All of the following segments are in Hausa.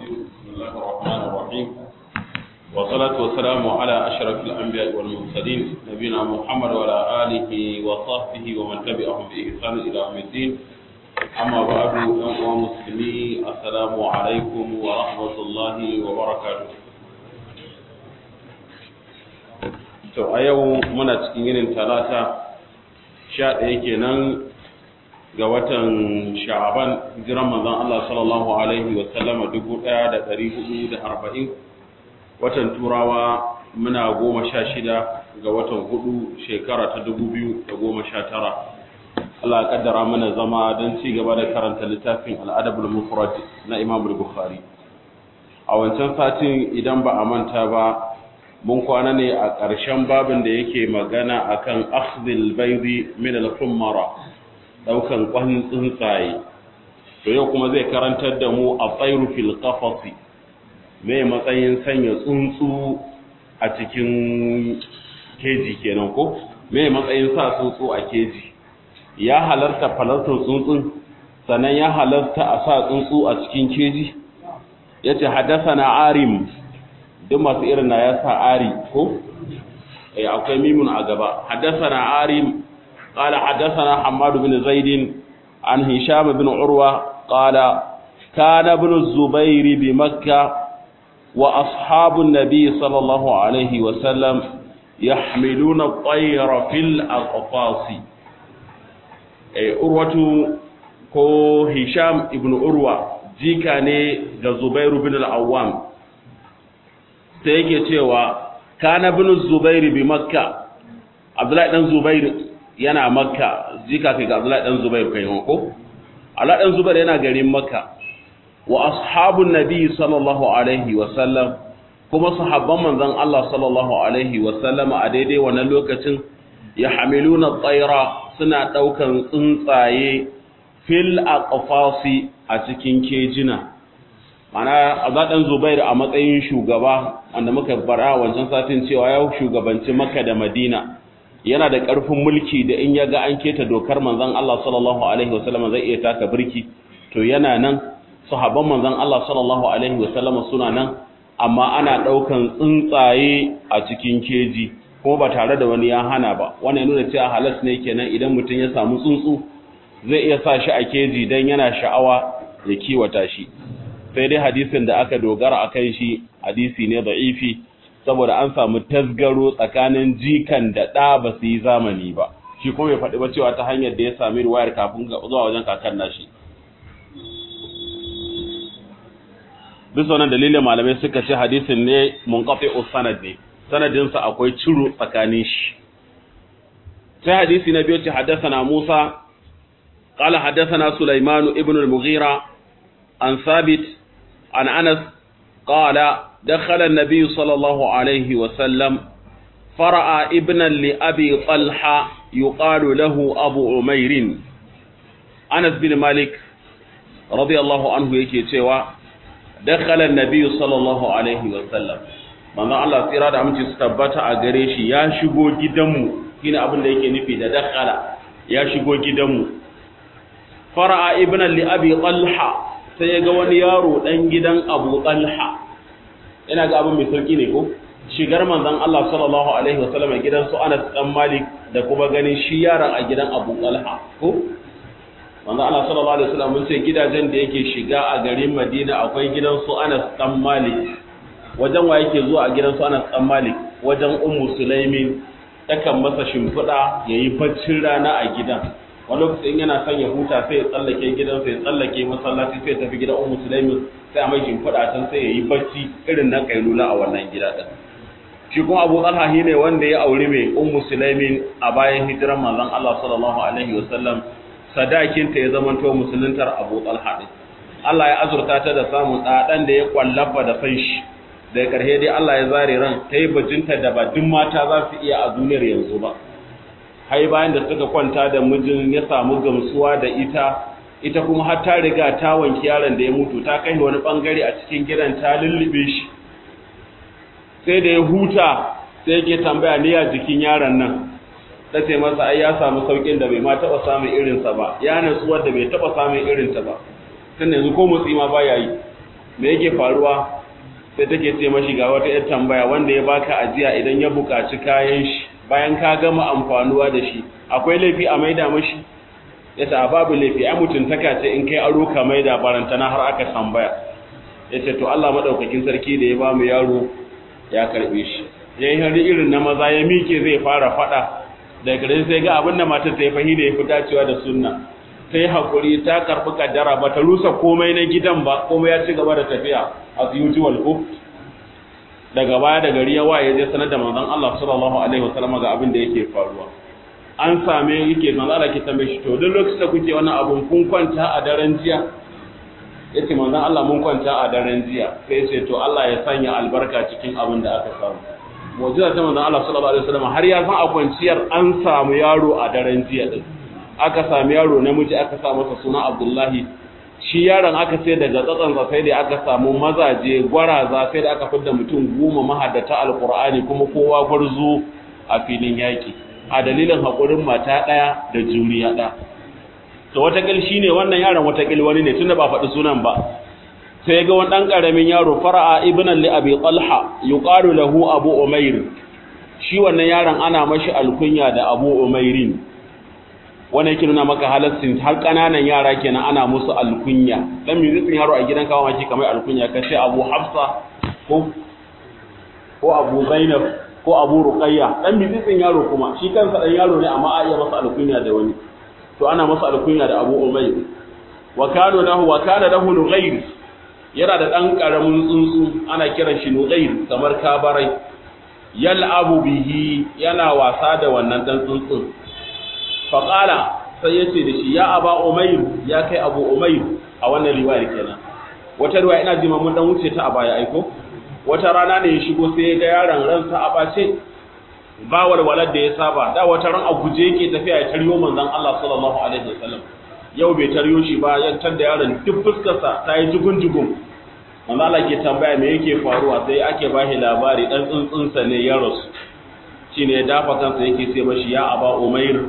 بسم الله الرحمن الرحيم والصلاة والسلام على أشرف الأنبياء والمرسلين نبينا محمد وعلى آله وصحبه ومن تبعهم بإحسان إلى يوم الدين أما بعد أيها المسلمين السلام عليكم ورحمة الله وبركاته to a yau muna cikin yinin talata sha ɗaya kenan ga watan sha'aban hijiran manzon Allah sallallahu alaihi wa sallama dubu ɗaya da ɗari hudu da arba'in watan turawa muna goma sha shida ga watan hudu shekara ta dubu biyu da goma sha tara Allah kaddara mana zama don ci gaba da karanta littafin al'adabul mufrad na Imam Bukhari a wancan satin idan ba a manta ba mun kwana ne a ƙarshen babin da yake magana akan akhdhil baydi min al-hummara daukan kwan tsuntsaye to yau kuma zai karantar da mu a tsairu fil qafasi me matsayin sanya tsuntsu a cikin keji kenan ko me matsayin sa tsuntsu a keji ya halarta falartar tsuntsun sannan ya halarta a sa tsuntsu a cikin keji yace haddathana arim duk masu irin na ya sa ari ko eh akwai mimun a gaba haddathana arim قال حدثنا حماد بن زيد عن هشام بن عروة قال كان ابن الزبير بمكة وأصحاب النبي صلى الله عليه وسلم يحملون الطير في الأقفاص عروة ko Hisham ibn Urwa jika ne ga Zubairu bin al-Awwam sai yake cewa kana bin Zubairu bi Makka Abdullahi dan Zubairu yana makka jika kai ga Abdullahi dan Zubair kai ko Abdullahi dan Zubair yana garin makka wa ashabun nabi sallallahu alaihi wa sallam kuma sahabban manzon Allah sallallahu alaihi wa sallam a daidai wannan lokacin ya hamiluna tsaira suna daukan tsuntsaye fil aqfasi a cikin kejina mana Abdullahi dan Zubair a matsayin shugaba wanda muka bara wancan satin cewa ya shugabanci Makka da Madina yana da ƙarfin mulki da in ya ga an keta dokar manzon Allah sallallahu alaihi wasallam zai iya taka birki to yana nan sahabban manzon Allah sallallahu alaihi wasallam suna nan amma ana ɗaukan tsuntsaye a cikin keji kuma ba tare da wani ya hana ba wannan nuna cewa halas ne kenan idan mutum ya samu tsuntsu zai iya sa shi a keji dan yana sha'awa ya kiwata shi sai dai hadisin da aka dogara akan shi hadisi ne da'ifi saboda an samu tasgaro tsakanin jikan da ɗa ba su yi zamani ba shi kuma ya faɗi ba cewa ta hanyar da ya sami ruwayar kafin zuwa wajen kakan nashi bisa wannan dalilin malamai suka ce hadisin ne munqati sanad ne sanadinsa akwai ciro tsakanin shi sai hadisi na biyu ce haddathana Musa qala haddathana Sulaiman ibn al-Mughira an Sabit an Anas qala دخل النبي صلى الله عليه وسلم فرأى ابنا لأبي طلحة يقال له أبو عمير أنس بن مالك رضي الله عنه يكي تيوى دخل النبي صلى الله عليه وسلم manzo Allah tsira da aminci su tabbata a gare shi ya shigo gidanmu shine abin da yake nufi da dakhala ya shigo gidanmu fara'a ibnan li abi talha sai ya ga wani yaro dan gidan abu talha ina ga abin mai sauki ne ko shigar manzon Allah sallallahu alaihi wasallam gidan su Anas dan Malik da kuma ganin shi yaron a gidan Abu Talha ko manzon Allah sallallahu alaihi wasallam mun ce gidajen da yake shiga a garin Madina akwai gidan su Anas dan Malik wajen wa yake zuwa a gidan su Anas dan Malik wajen Ummu Sulaimin takan masa shimfiɗa yayi baccin rana a gidan wani lokacin yana son ya huta sai ya tsallake gidansa ya tsallake masallaci sai ya tafi gidan Ummu Sulaimin sai a mai shimfiɗa can sai ya yi bacci irin na kailula a wannan gida ɗin shi kuma abu talha shi ne wanda ya auri mai ummu sulaimin a bayan hijiran manzon Allah sallallahu alaihi wasallam sadakinta ya zama to musuluntar abu talha ɗin Allah ya azurta ta da samun ɗaɗan da ya kwallafa da san shi da ƙarshe dai Allah ya zare ran ta yi bajinta da ba duk mata za su iya a duniyar yanzu ba hai bayan da suka kwanta da mijin ya samu gamsuwa da ita ita kuma har ta riga ta wanki yaron da ya mutu ta kai wani bangare a cikin gidan ta lullube shi sai da ya huta sai yake tambaya ne ya jikin yaron nan ta ce masa ai ya samu saukin da bai ma taba samun irinsa ba ya natsuwar da bai taba samun irinta ba tun yanzu ko motsi ma baya yi me yake faruwa sai take ce mashi ga wata yar tambaya wanda ya baka ajiya idan ya buƙaci kayan shi bayan ka gama amfanuwa da shi akwai laifi a maida mashi ya ce babu laifi ai mutuntaka ce in kai aro ka maida barantana har aka tambaya ya ce to Allah madaukakin sarki da ya ba mu yaro ya karbe shi ya yi hari irin na maza ya mike zai fara fada daga gare sai ga abin da matar ta yi fahimta ya fi dacewa da sunna ta yi haƙuri ta karɓi kaddara ba ta rusa komai na gidan ba komai ya ci gaba da tafiya as usual ko daga baya da gari ya waye je sanar da manzon Allah sallallahu alaihi wasallam ga abin da yake faruwa an same yake manzon Allah ke tambaye shi to duk lokacin da kuke wannan abun kun kwanta a daren jiya yace manzon Allah mun kwanta a daren jiya sai ce to Allah ya sanya albarka cikin abin da aka samu mu'jiza ta manzon Allah sallallahu alaihi wasallam har ya san a kwanciyar an samu yaro a daren jiya din aka sami yaro namiji aka sa masa suna Abdullahi shi yaron aka sai daga tsatsansa sai da aka samu mazaje gwaraza sai da aka fidda mutum goma mahaddata alkur'ani kuma kowa gwarzo a filin yaƙi a dalilin haƙurin mata ɗaya da juriya ɗaya to watakil shi ne wannan yaron watakil wani ne tunda ba faɗi sunan ba sai ga wani ɗan ƙaramin yaro fara'a ibnan li abi talha yuqalu lahu abu umair shi wannan yaron ana mashi alkunya da abu umairin wannan yake nuna maka halassin har kananan yara kenan ana musu alkunya dan mizitsin yaro a gidan kawo maki kamar alkunya ka ce Abu Hafsa ko ko Abu Zainab ko Abu Ruqayya dan mizitsin yaro kuma shi kansa dan yaro ne amma a iya masa alkunya da wani to ana masa alkunya da Abu Umayr wa kana lahu wa kana lahu Nughayr yana da dan karamin tsuntsu ana kiran shi Nughayr kamar kabarai yal'abu bihi yana wasa da wannan dan tsuntsun faƙala sai ya ce da shi ya aba umairu ya kai abu umairu a wannan riwayar kenan wata riwaya ina jima mun dan wuce ta a baya aiko wata rana ne ya shigo sai ya ga yaron ransa a bace ba walwalar da ya saba da wata ran a guje yake tafiya ya taryo manzon Allah sallallahu alaihi wasallam yau bai taryo shi ba ya tar da yaron duk fuskarsa ta yi jugun jugun manzon Allah ke tambaya me yake faruwa sai ake bashi labari dan tsuntsunsa ne ya rasu shine ya dafa kansa yake sai mashi ya aba umair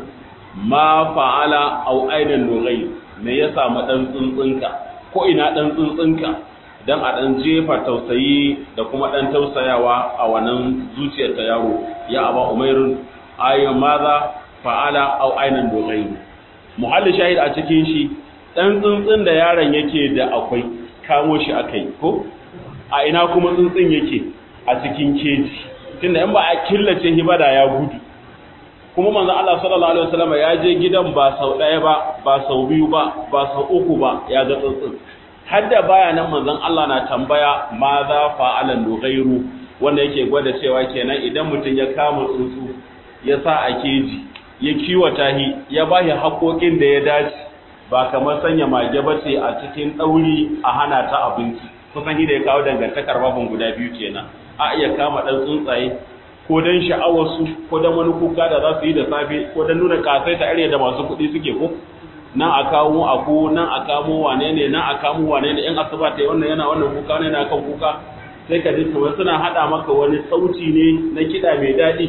ma fa'ala au ainan nugai me ya samu dan tsuntsunka ko ina dan tsuntsunka dan a dan jefa tausayi da kuma dan tausayawa a wannan zuciyar ta yaro ya aba umairun ayyun maza fa'ala au ainan nugai muhalli shahid a cikin shi dan tsuntsun da yaron yake da akwai kamo shi akai ko a ina kuma tsuntsun yake a cikin keji tunda in ba a killace shi ba da ya gudu kuma manzon Allah sallallahu alaihi wasallam ya je gidan ba sau ɗaya ba ba sau biyu ba ba sau uku ba ya ga tsuntsun hadda baya nan manzon Allah na tambaya ma za fa'ala nughairu wanda yake gwada cewa kenan idan mutum ya kama tsuntsu ya sa a keji ya kiwata shi ya ba shi haƙoƙin da ya dace ba kamar sanya mage ba ce a cikin ɗauri a hana ta abinci kusan shi da ya kawo dangantakar babin guda biyu kenan a iya kama ɗan tsuntsaye ko don sha'awarsu ko don wani kuka da za su yi da safe ko don nuna kasai ta da masu kuɗi suke ko nan a kawo ako nan a kamo wane ne nan a kamo wane ne in asuba ta yi wannan yana wannan kuka wani yana kan kuka sai ka ji kamar suna haɗa maka wani sauti ne na kiɗa mai daɗi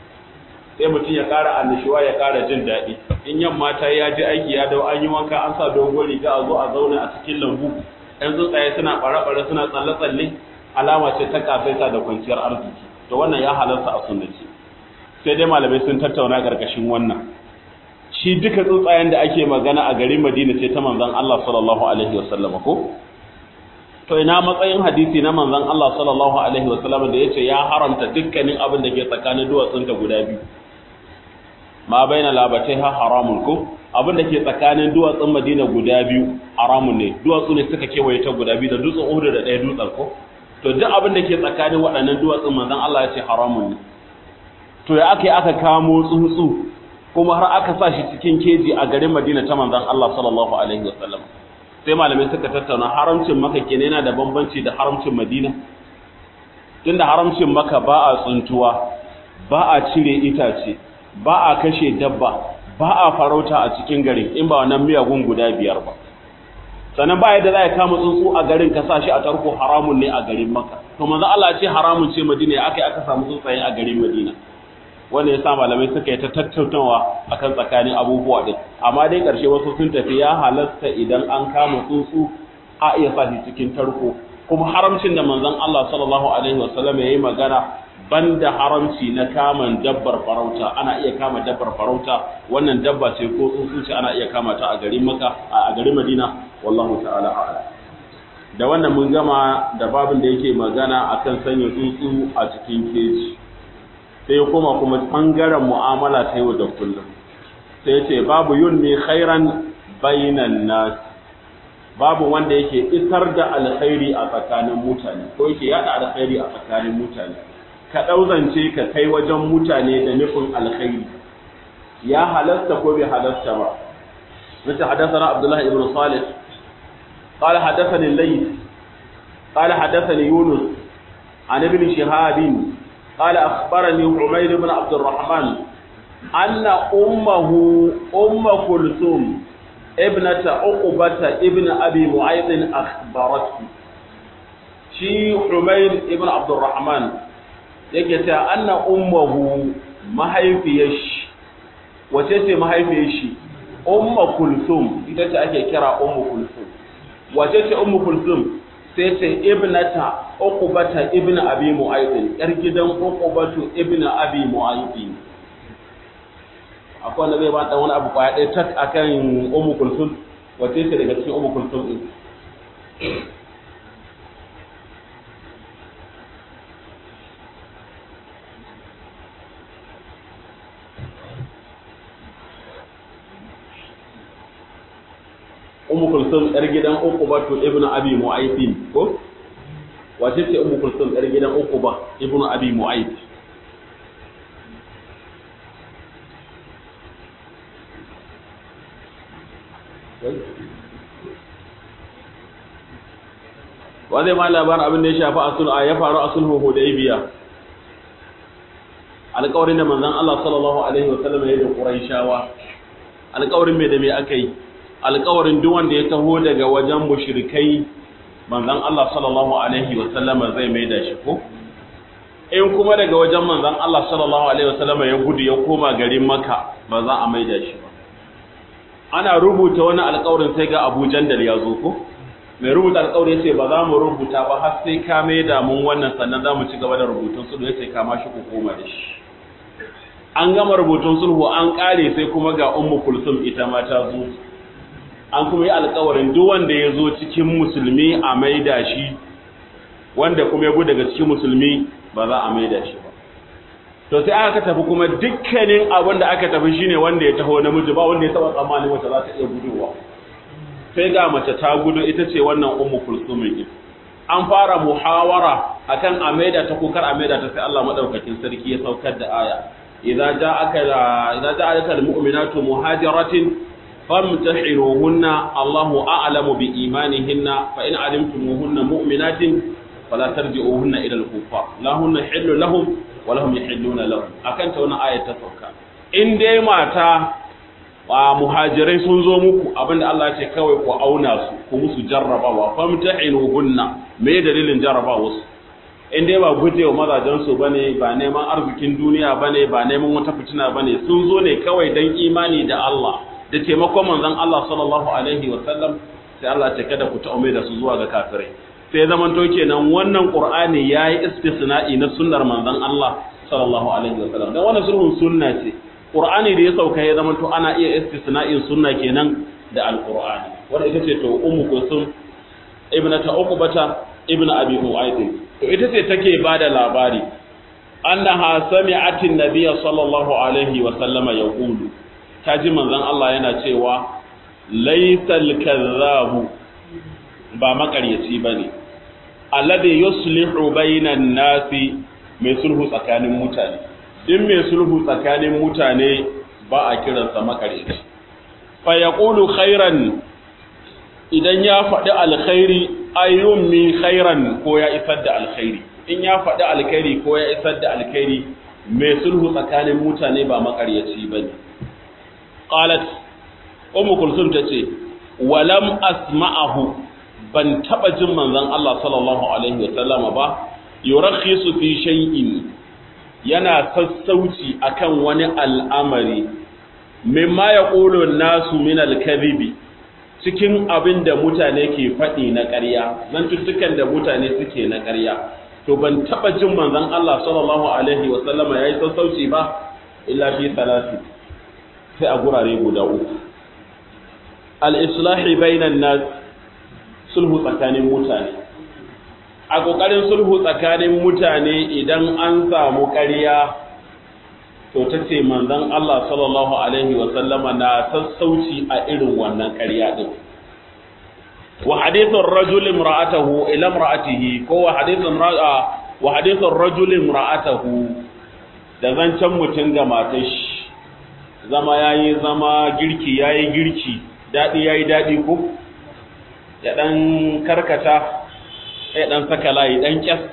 sai mutum ya ƙara annishuwa ya ƙara jin daɗi in yamma ta ya ji aiki ya dau an yi wanka an sa dogon riga a zo a zauna a cikin lambu ɗan tsuntsaye suna ɓare-ɓare suna tsalle-tsalle alama ce ta kasaita da kwanciyar arziki to wannan ya halarta a sunnaci sai dai malamai sun tattauna ƙarƙashin wannan shi duka tsuntsayen da ake magana a garin Madina ce ta manzon Allah sallallahu alaihi wasallam ko to ina matsayin hadisi na manzon Allah sallallahu alaihi wasallam da yace ya haramta dukkanin abin da ke tsakanin duwatsun ta guda biyu ma baina labataiha haramun ko abin da ke tsakanin duwatsun Madina guda biyu haramun ne duwatsu ne suka kewaye ta guda biyu da dutsen Uhud da ɗaya dutsen ko to duk abin da ke tsakanin waɗannan duwatsun manzon Allah ya ce haramun ne to ya aka yi aka kamo tsuntsu kuma har aka sa shi cikin keji a garin Madina ta manzon Allah sallallahu alaihi wasallam sai malamai suka tattauna haramcin Makka kenan yana da bambanci da haramcin Madina tunda haramcin Makka ba a tsuntuwa ba a cire itace ba a kashe dabba ba a farauta a cikin garin in ba wannan miyagun guda biyar ba sannan ba yadda za a kama tsuntsu a garin ka sa shi a tarko haramun ne a garin Makka to manzo Allah ya ce haramun ce Madina ya aka aka samu tsuntsaye a garin Madina wanda ya sa malamai suka yi ta tattaunawa akan tsakanin abubuwa din amma dai ƙarshe wasu sun tafi ya halasta idan an kama tsuntsu a iya sa shi cikin tarko kuma haramcin da manzon Allah sallallahu alaihi wasallam yayi magana banda haramci na kaman dabbar farauta ana iya kama dabbar farauta wannan dabba ce ko tsuntsu ce ana iya kama ta a garin Makka a garin Madina wallahu ta'ala a'lam da wannan mun gama da babin da yake magana akan sanya tsuntsu a cikin keji sai kuma kuma bangaren mu'amala ta yau da kullum sai ce babu yunni khairan bainan nas babu wanda yake isar da alkhairi a tsakanin mutane ko yake yada alkhairi a tsakanin mutane ka ɗauzance ka kai wajen mutane da nufin alkhairi ya halasta ko bai halasta ba nace hadathana abdullah ibn salih qala hadathani al-layth qala hadathani yunus an ibn shihab qala akhbarani umayr ibn abd الرحمن anna ummuhu umm kulthum ابنة عقبة ابن أبي معيط أخبرته شي حميد ابن عبد الرحمن yake ta anna ummuhu mahaifiyar shi wace ce mahaifiyar shi ummu kulsum ita ce ake kira ummu kulsum wace ce ummu kulsum sai ce ibnata uqbata ibn abi mu'ayd yar gidan uqbatu ibn abi mu'ayd akwai wanda zai ba dan wani abu kwaya ɗaya tak akan ummu kulsum wace ce daga cikin ummu kulsum din ummu kulsum yar gidan uqba to ibnu abi mu'ayth ko wace ce ummu kulsum yar gidan uqba ibnu abi mu'ayth wa zai ma labarin abin da ya shafi asul a ya faru a sulhu hudaybiya alƙawarin da manzon Allah sallallahu alaihi wa sallam ya da Qurayshawa alƙawarin me da me aka yi alƙawarin duk wanda ya taho daga wajen mushrikai manzon Allah sallallahu alaihi wa sallam zai mai da shi ko in kuma daga wajen manzon Allah sallallahu alaihi wa sallam ya gudu ya koma garin Makka ba za a mai da shi ba ana rubuta wani alƙawarin sai ga Abu Jandal ya zo ko mai rubuta alƙawari ya ce ba za mu rubuta ba har sai ka mai da mun wannan sannan za mu ci gaba da rubutun sulhu ya ce kama shi ku koma da shi an gama rubutun sulhu an ƙare sai kuma ga ummu kulsum ita ma ta zo an kuma yi alƙawarin duk wanda ya zo cikin musulmi a maida shi wanda kuma ya gudu daga cikin musulmi ba za a maida shi ba to sai aka tafi kuma dukkanin abin da aka tafi shine wanda ya taho namiji ba wanda ya taba tsammanin wata za ta iya guduwa sai ga mace ta gudu ita ce wannan ummu kulsumin din an fara muhawara akan a maida ta ko kar a maida ta sai Allah madaukakin sarki ya saukar da aya idza ja'aka idza ja'aka almu'minatu muhajiratin famtahiruhunna Allahu a'lamu bi imanihinna fa in alimtumuhunna mu'minatin fala tarji'uhunna ila al-kuffar la hunna hillu lahum wa lahum yahilluna lahum akan ta wannan ayat ta sauka in dai mata wa muhajirai sun zo muku abinda Allah ce kawai ku auna su ku musu jarrabawa famtahinuhunna me dalilin jarrabawa su in dai ba gujewa mazajen su bane ba neman arzikin duniya bane ba neman wata fitina bane sun zo ne kawai dan imani da Allah da taimakon manzon Allah sallallahu alaihi wa sallam sai Allah ce kada ku ta'ume da su zuwa ga kafirai sai zaman to kenan wannan qur'ani yayi istisna'i na sunnar manzon Allah sallallahu alaihi wa sallam dan wannan sulhun sunna ce Qur'ani da ya sauka ya zama to ana iya istisna'in sunna kenan da Al-Qur'ani wanda ita ce to Ummu Kulsum ibnata Uqbata ibn Abi Mu'ayth to ita ce take bada labari annaha sami'atin nabiyya sallallahu alaihi wa sallama yaqulu taji manzon Allah yana cewa laysal kadhabu ba makaryaci bane alladhi yuslihu bainan nasi mai sulhu tsakanin mutane in mai sulhu tsakanin mutane ba a kiransa makareci fa yaqulu khairan idan ya faɗi alkhairi ayyun mi khairan ko ya isar da alkhairi in ya faɗi alkhairi ko ya isar da alkhairi mai sulhu tsakanin mutane ba makaryaci bane qalat ummu kulsum tace walam asma'ahu ban taba jin manzon Allah sallallahu alaihi wasallama ba yurakhisu fi shay'in yana sassauci akan wani al'amari mimma ya ƙolo nasu min alkazibi cikin abin da mutane ke faɗi na ƙarya zantuttukan da mutane suke na ƙarya to ban taɓa jin manzon Allah sallallahu alaihi wa sallama yayi sassauci ba illa fi salati sai a gurare guda uku al-islahi bainan nas sulhu tsakanin mutane a ƙoƙarin sulhu tsakanin mutane idan an samu ƙarya to ta ce manzon Allah sallallahu alaihi wa sallama na sassauci a irin wannan ƙarya din wa hadithun rajul imra'atahu ila imra'atihi ko wa hadithun ra'a wa hadithun rajul imra'atahu da zancen mutum ga matar shi zama yayi zama girki yayi girki dadi yayi dadi ko ya dan karkata ya dan saka layi dan kyas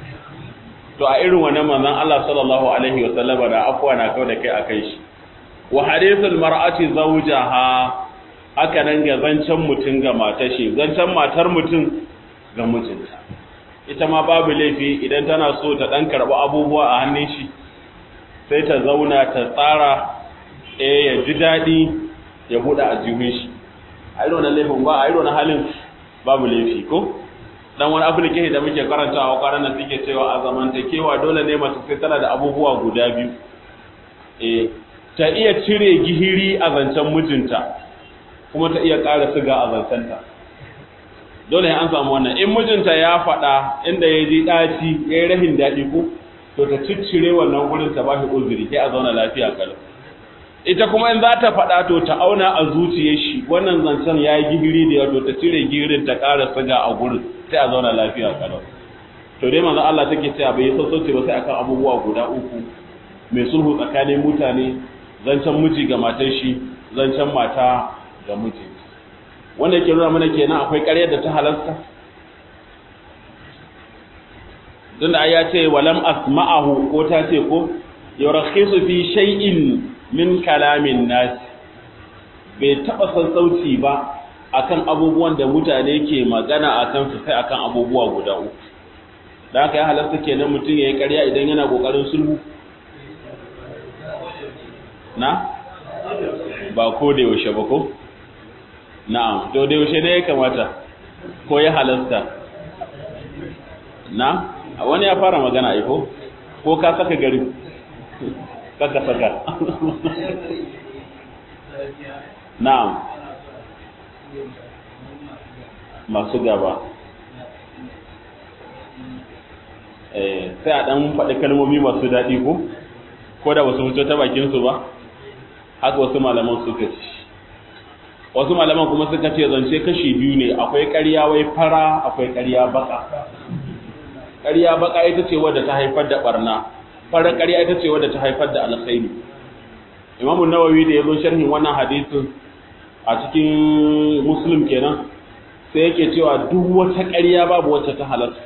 to a irin wannan manzon Allah sallallahu alaihi wa sallama da afwa na kawo da kai akai shi wa hadithul mar'ati zawjaha haka nan ga zancen mutum ga matar shi zancen matar mutum ga mijinta ita ma babu laifi idan tana so ta dan karɓi abubuwa a hannun shi sai ta zauna ta tsara eh ya ji daɗi ya buɗe a jihun shi a irin wannan laifin ba a irin wannan halin babu laifi ko dan wani application da muke karantawa kwanan nan suke cewa a zamantakewa dole ne mace sai tana da abubuwa guda biyu eh ta iya cire gihiri a zancen mijinta kuma ta iya ƙara siga a zancenta dole an samu wannan in mijinta ya faɗa inda ya ji ɗaci ya yi rahin daɗi ko to ta ciccire wannan gurin ta ba shi uzuri sai a zauna lafiya kalau ita kuma in za ta faɗa to ta auna a zuciyar shi wannan zancen ya yi gihiri da yawa to ta cire gihirin ta ƙara siga a gurin sai a zauna lafiya kalau to dai manzo Allah take cewa bai sassauce ba sai akan abubuwa guda uku mai sulhu tsakanin mutane zancen miji ga matar shi zancen mata ga miji wanda yake nuna mana kenan akwai ƙaryar da ta halasta tunda ya ce walam asma'ahu ko ta ce ko yurakhisu fi shay'in min kalamin nas bai taba sassauci ba akan abubuwan da mutane ke magana akan su sai akan abubuwa guda uku da haka ya halasta kenan mutum yayi ƙarya idan yana kokarin sulhu na ba ko da yaushe ba ko na'am to da yaushe ne ya kamata ko ya halasta na wani ya fara magana aiko ko ka saka gari kaka saka na'am masu gaba eh sai a dan faɗi kalmomi masu daɗi ko ko da wasu fito ta bakin su ba haka wasu malaman suka ci wasu malaman kuma suka ce zance kashi biyu ne akwai ƙarya wai fara akwai ƙarya baka ƙarya baka ita ce wadda ta haifar da barna fara ƙarya ita ce wadda ta haifar da alkhairi Imam Nawawi da yazo sharhin wannan hadisin a cikin Muslim kenan sai yake cewa duk wata ƙarya babu wacce ta halatta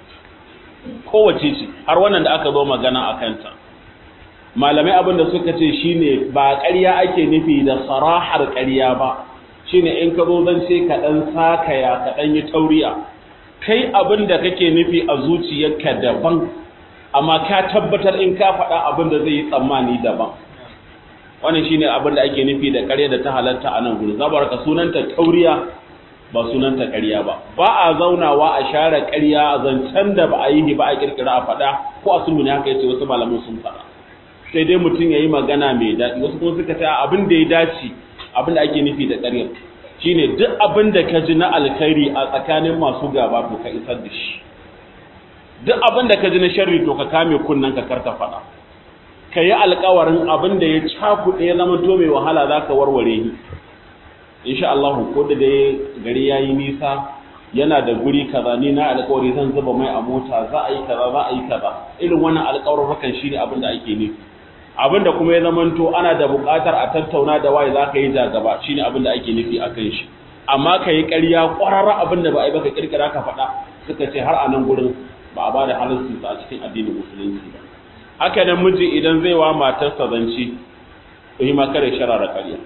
kowace ce har wannan da aka zo magana a kanta malamai abin da suka ce shine ba ƙarya ake nufi da sarahar ƙarya ba shine in ka zo zan ce ka ɗan sakaya ka ɗan yi tauriya kai abin da kake nufi a zuciyarka daban amma ka tabbatar in ka faɗa abin da zai yi tsammani daban wannan shine abin da ake nufi da ƙarya da ta halatta a nan gudu zabar ka sunanta tauriya ba sunanta ƙarya ba ba a zaunawa a share ƙarya a zancen da ba a yi ba a kirkira a faɗa ko a sulhu ne haka yace wasu malaman sun faɗa sai dai mutum ya yi magana mai daɗi wasu kuma suka ta abin da ya dace abin da ake nufi da ƙaryar shine duk abin da ka ji na alkhairi a tsakanin masu gaba to ka isar da shi duk abin da ka ji na sharri to ka kame kunnen ka karka faɗa ka yi alkawarin abin da ya cakuɗe ya zama to mai wahala za ka warware ni insha Allah ko da dai gari ya yi nisa yana da guri kaza ni na alkawari zan zuba mai a mota za a yi kaza za a yi kaza irin wannan alkawarin hakan shine abin da ake nufi abin da kuma ya zamanto ana da buƙatar a tattauna da waye za ka yi jagaba shine abin da ake nufi a kan shi amma ka yi ƙarya ƙwararra abin da ba a yi baka ƙirƙira ka faɗa suka ce har a nan gurin ba a ba da halarci a cikin addinin musulunci ba haka nan miji idan zai wa matarsa zance to yi ma kare sharara ƙarya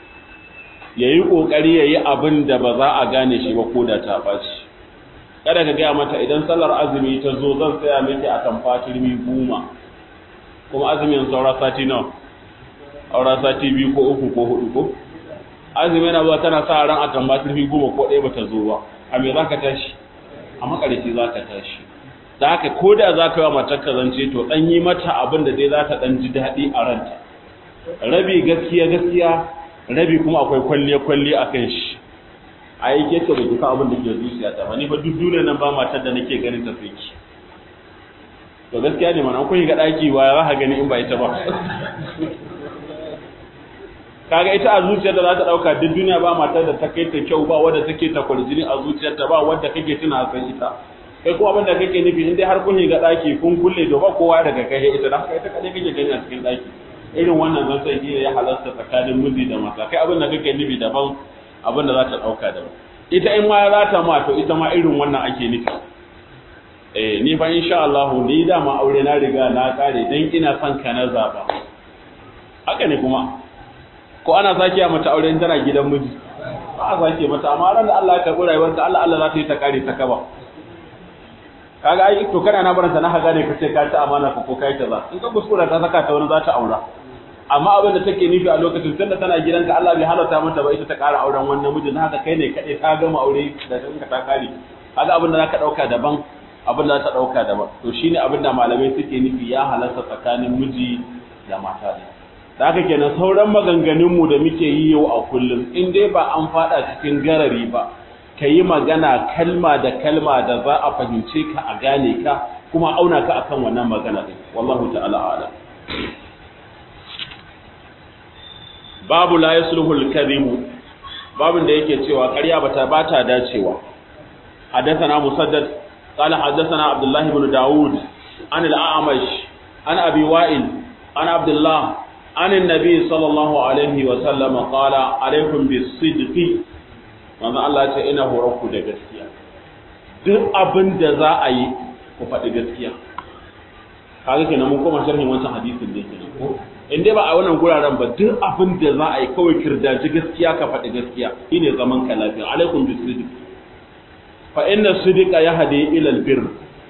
ya yi ƙoƙari ya yi abin da ba za a gane shi ba ko da ta ɓaci kada ka gaya mata idan sallar azumi ta zo zan tsaya miki a tamfa turmi goma kuma azumin saura sati nawa aura sati biyu ko uku ko hudu ko azumi yana zuwa tana sa ran a tamba turfi goma ko ɗaya bata zo ba a me za ka tashi a makarici za ka tashi da haka ko da za ka yi wa matar ka zance to ɗan yi mata abin da dai za ta ɗan ji daɗi a ranta rabi gaskiya gaskiya rabi kuma akwai kwalliya kwalliya a kan shi a yi ke ta bai kuka abin da ke zuciya ta ba ni fa duk duniya nan ba matar da nake ganin ta sai ki to gaskiya ne mana kun ga ɗaki ba za ka gani in ba ita ba kaga ita a zuciyarta za ta dauka duk duniya ba matar da ta kai ta kyau ba wadda take ta kwarjini a zuciyarta ba wadda kake tuna san ita kai kuma abin da kake nufi in dai har kun ga daki kun kulle to ba kowa daga kai ita da haka ita kadai kake gani a cikin daki irin wannan zan sai ne ya halarta tsakanin miji da mata kai abin da kake nufi daban abin da za ta dauka daban ita in ma za ta ma to ita ma irin wannan ake nufi eh ni fa insha Allah ni da ma aure na riga na kare dan ina son ka na zaba haka ne kuma ko ana sake mata auren tana gidan miji ba a sake mata amma ran da Allah ya karbi rayuwarta Allah Allah za ta yi ta kare ta kaba kaga ai to kana na baranta na haga ne kace ka ci amana ko kai ta za in ka kuskura ta saka ta wani za ta aura amma abin da take nufi a lokacin tunda tana gidanka Allah bai halarta mata ba ita ta kara auren wannan mijin haka kai ne kadai ta gama aure da kanka ta kare kaga abin da zaka dauka daban abin da za ta dauka daban to shine abin da malamai suke nufi ya halarta tsakanin miji da mata ne da haka kenan sauran maganganunmu da muke yi yau a kullum in dai ba an fada cikin garari ba ka yi magana kalma da kalma da za a fahimce ka a gane ka kuma auna ka akan wannan magana din wallahu ta'ala a'lam babu la yasluhu al-kadhib babin da yake cewa ƙarya bata bata dacewa حدثنا مسدد قال حدثنا عبد الله بن داود عن الأعمش عن أبي وائل عن عبد الله عن النبي صلى الله عليه وسلم قال عليكم بالصدق manzo Allah ya ce ina horon ku da gaskiya duk abin da za a yi ku faɗi gaskiya kaga kenan mun koma sharhin wancan hadisin da kenan ko in dai ba a wannan guraren ba duk abin da za a yi kawai kirdaji gaskiya ka faɗi gaskiya shine zaman ka lafiya alaikum bisidiq fa inna sidqa yahdi ila albir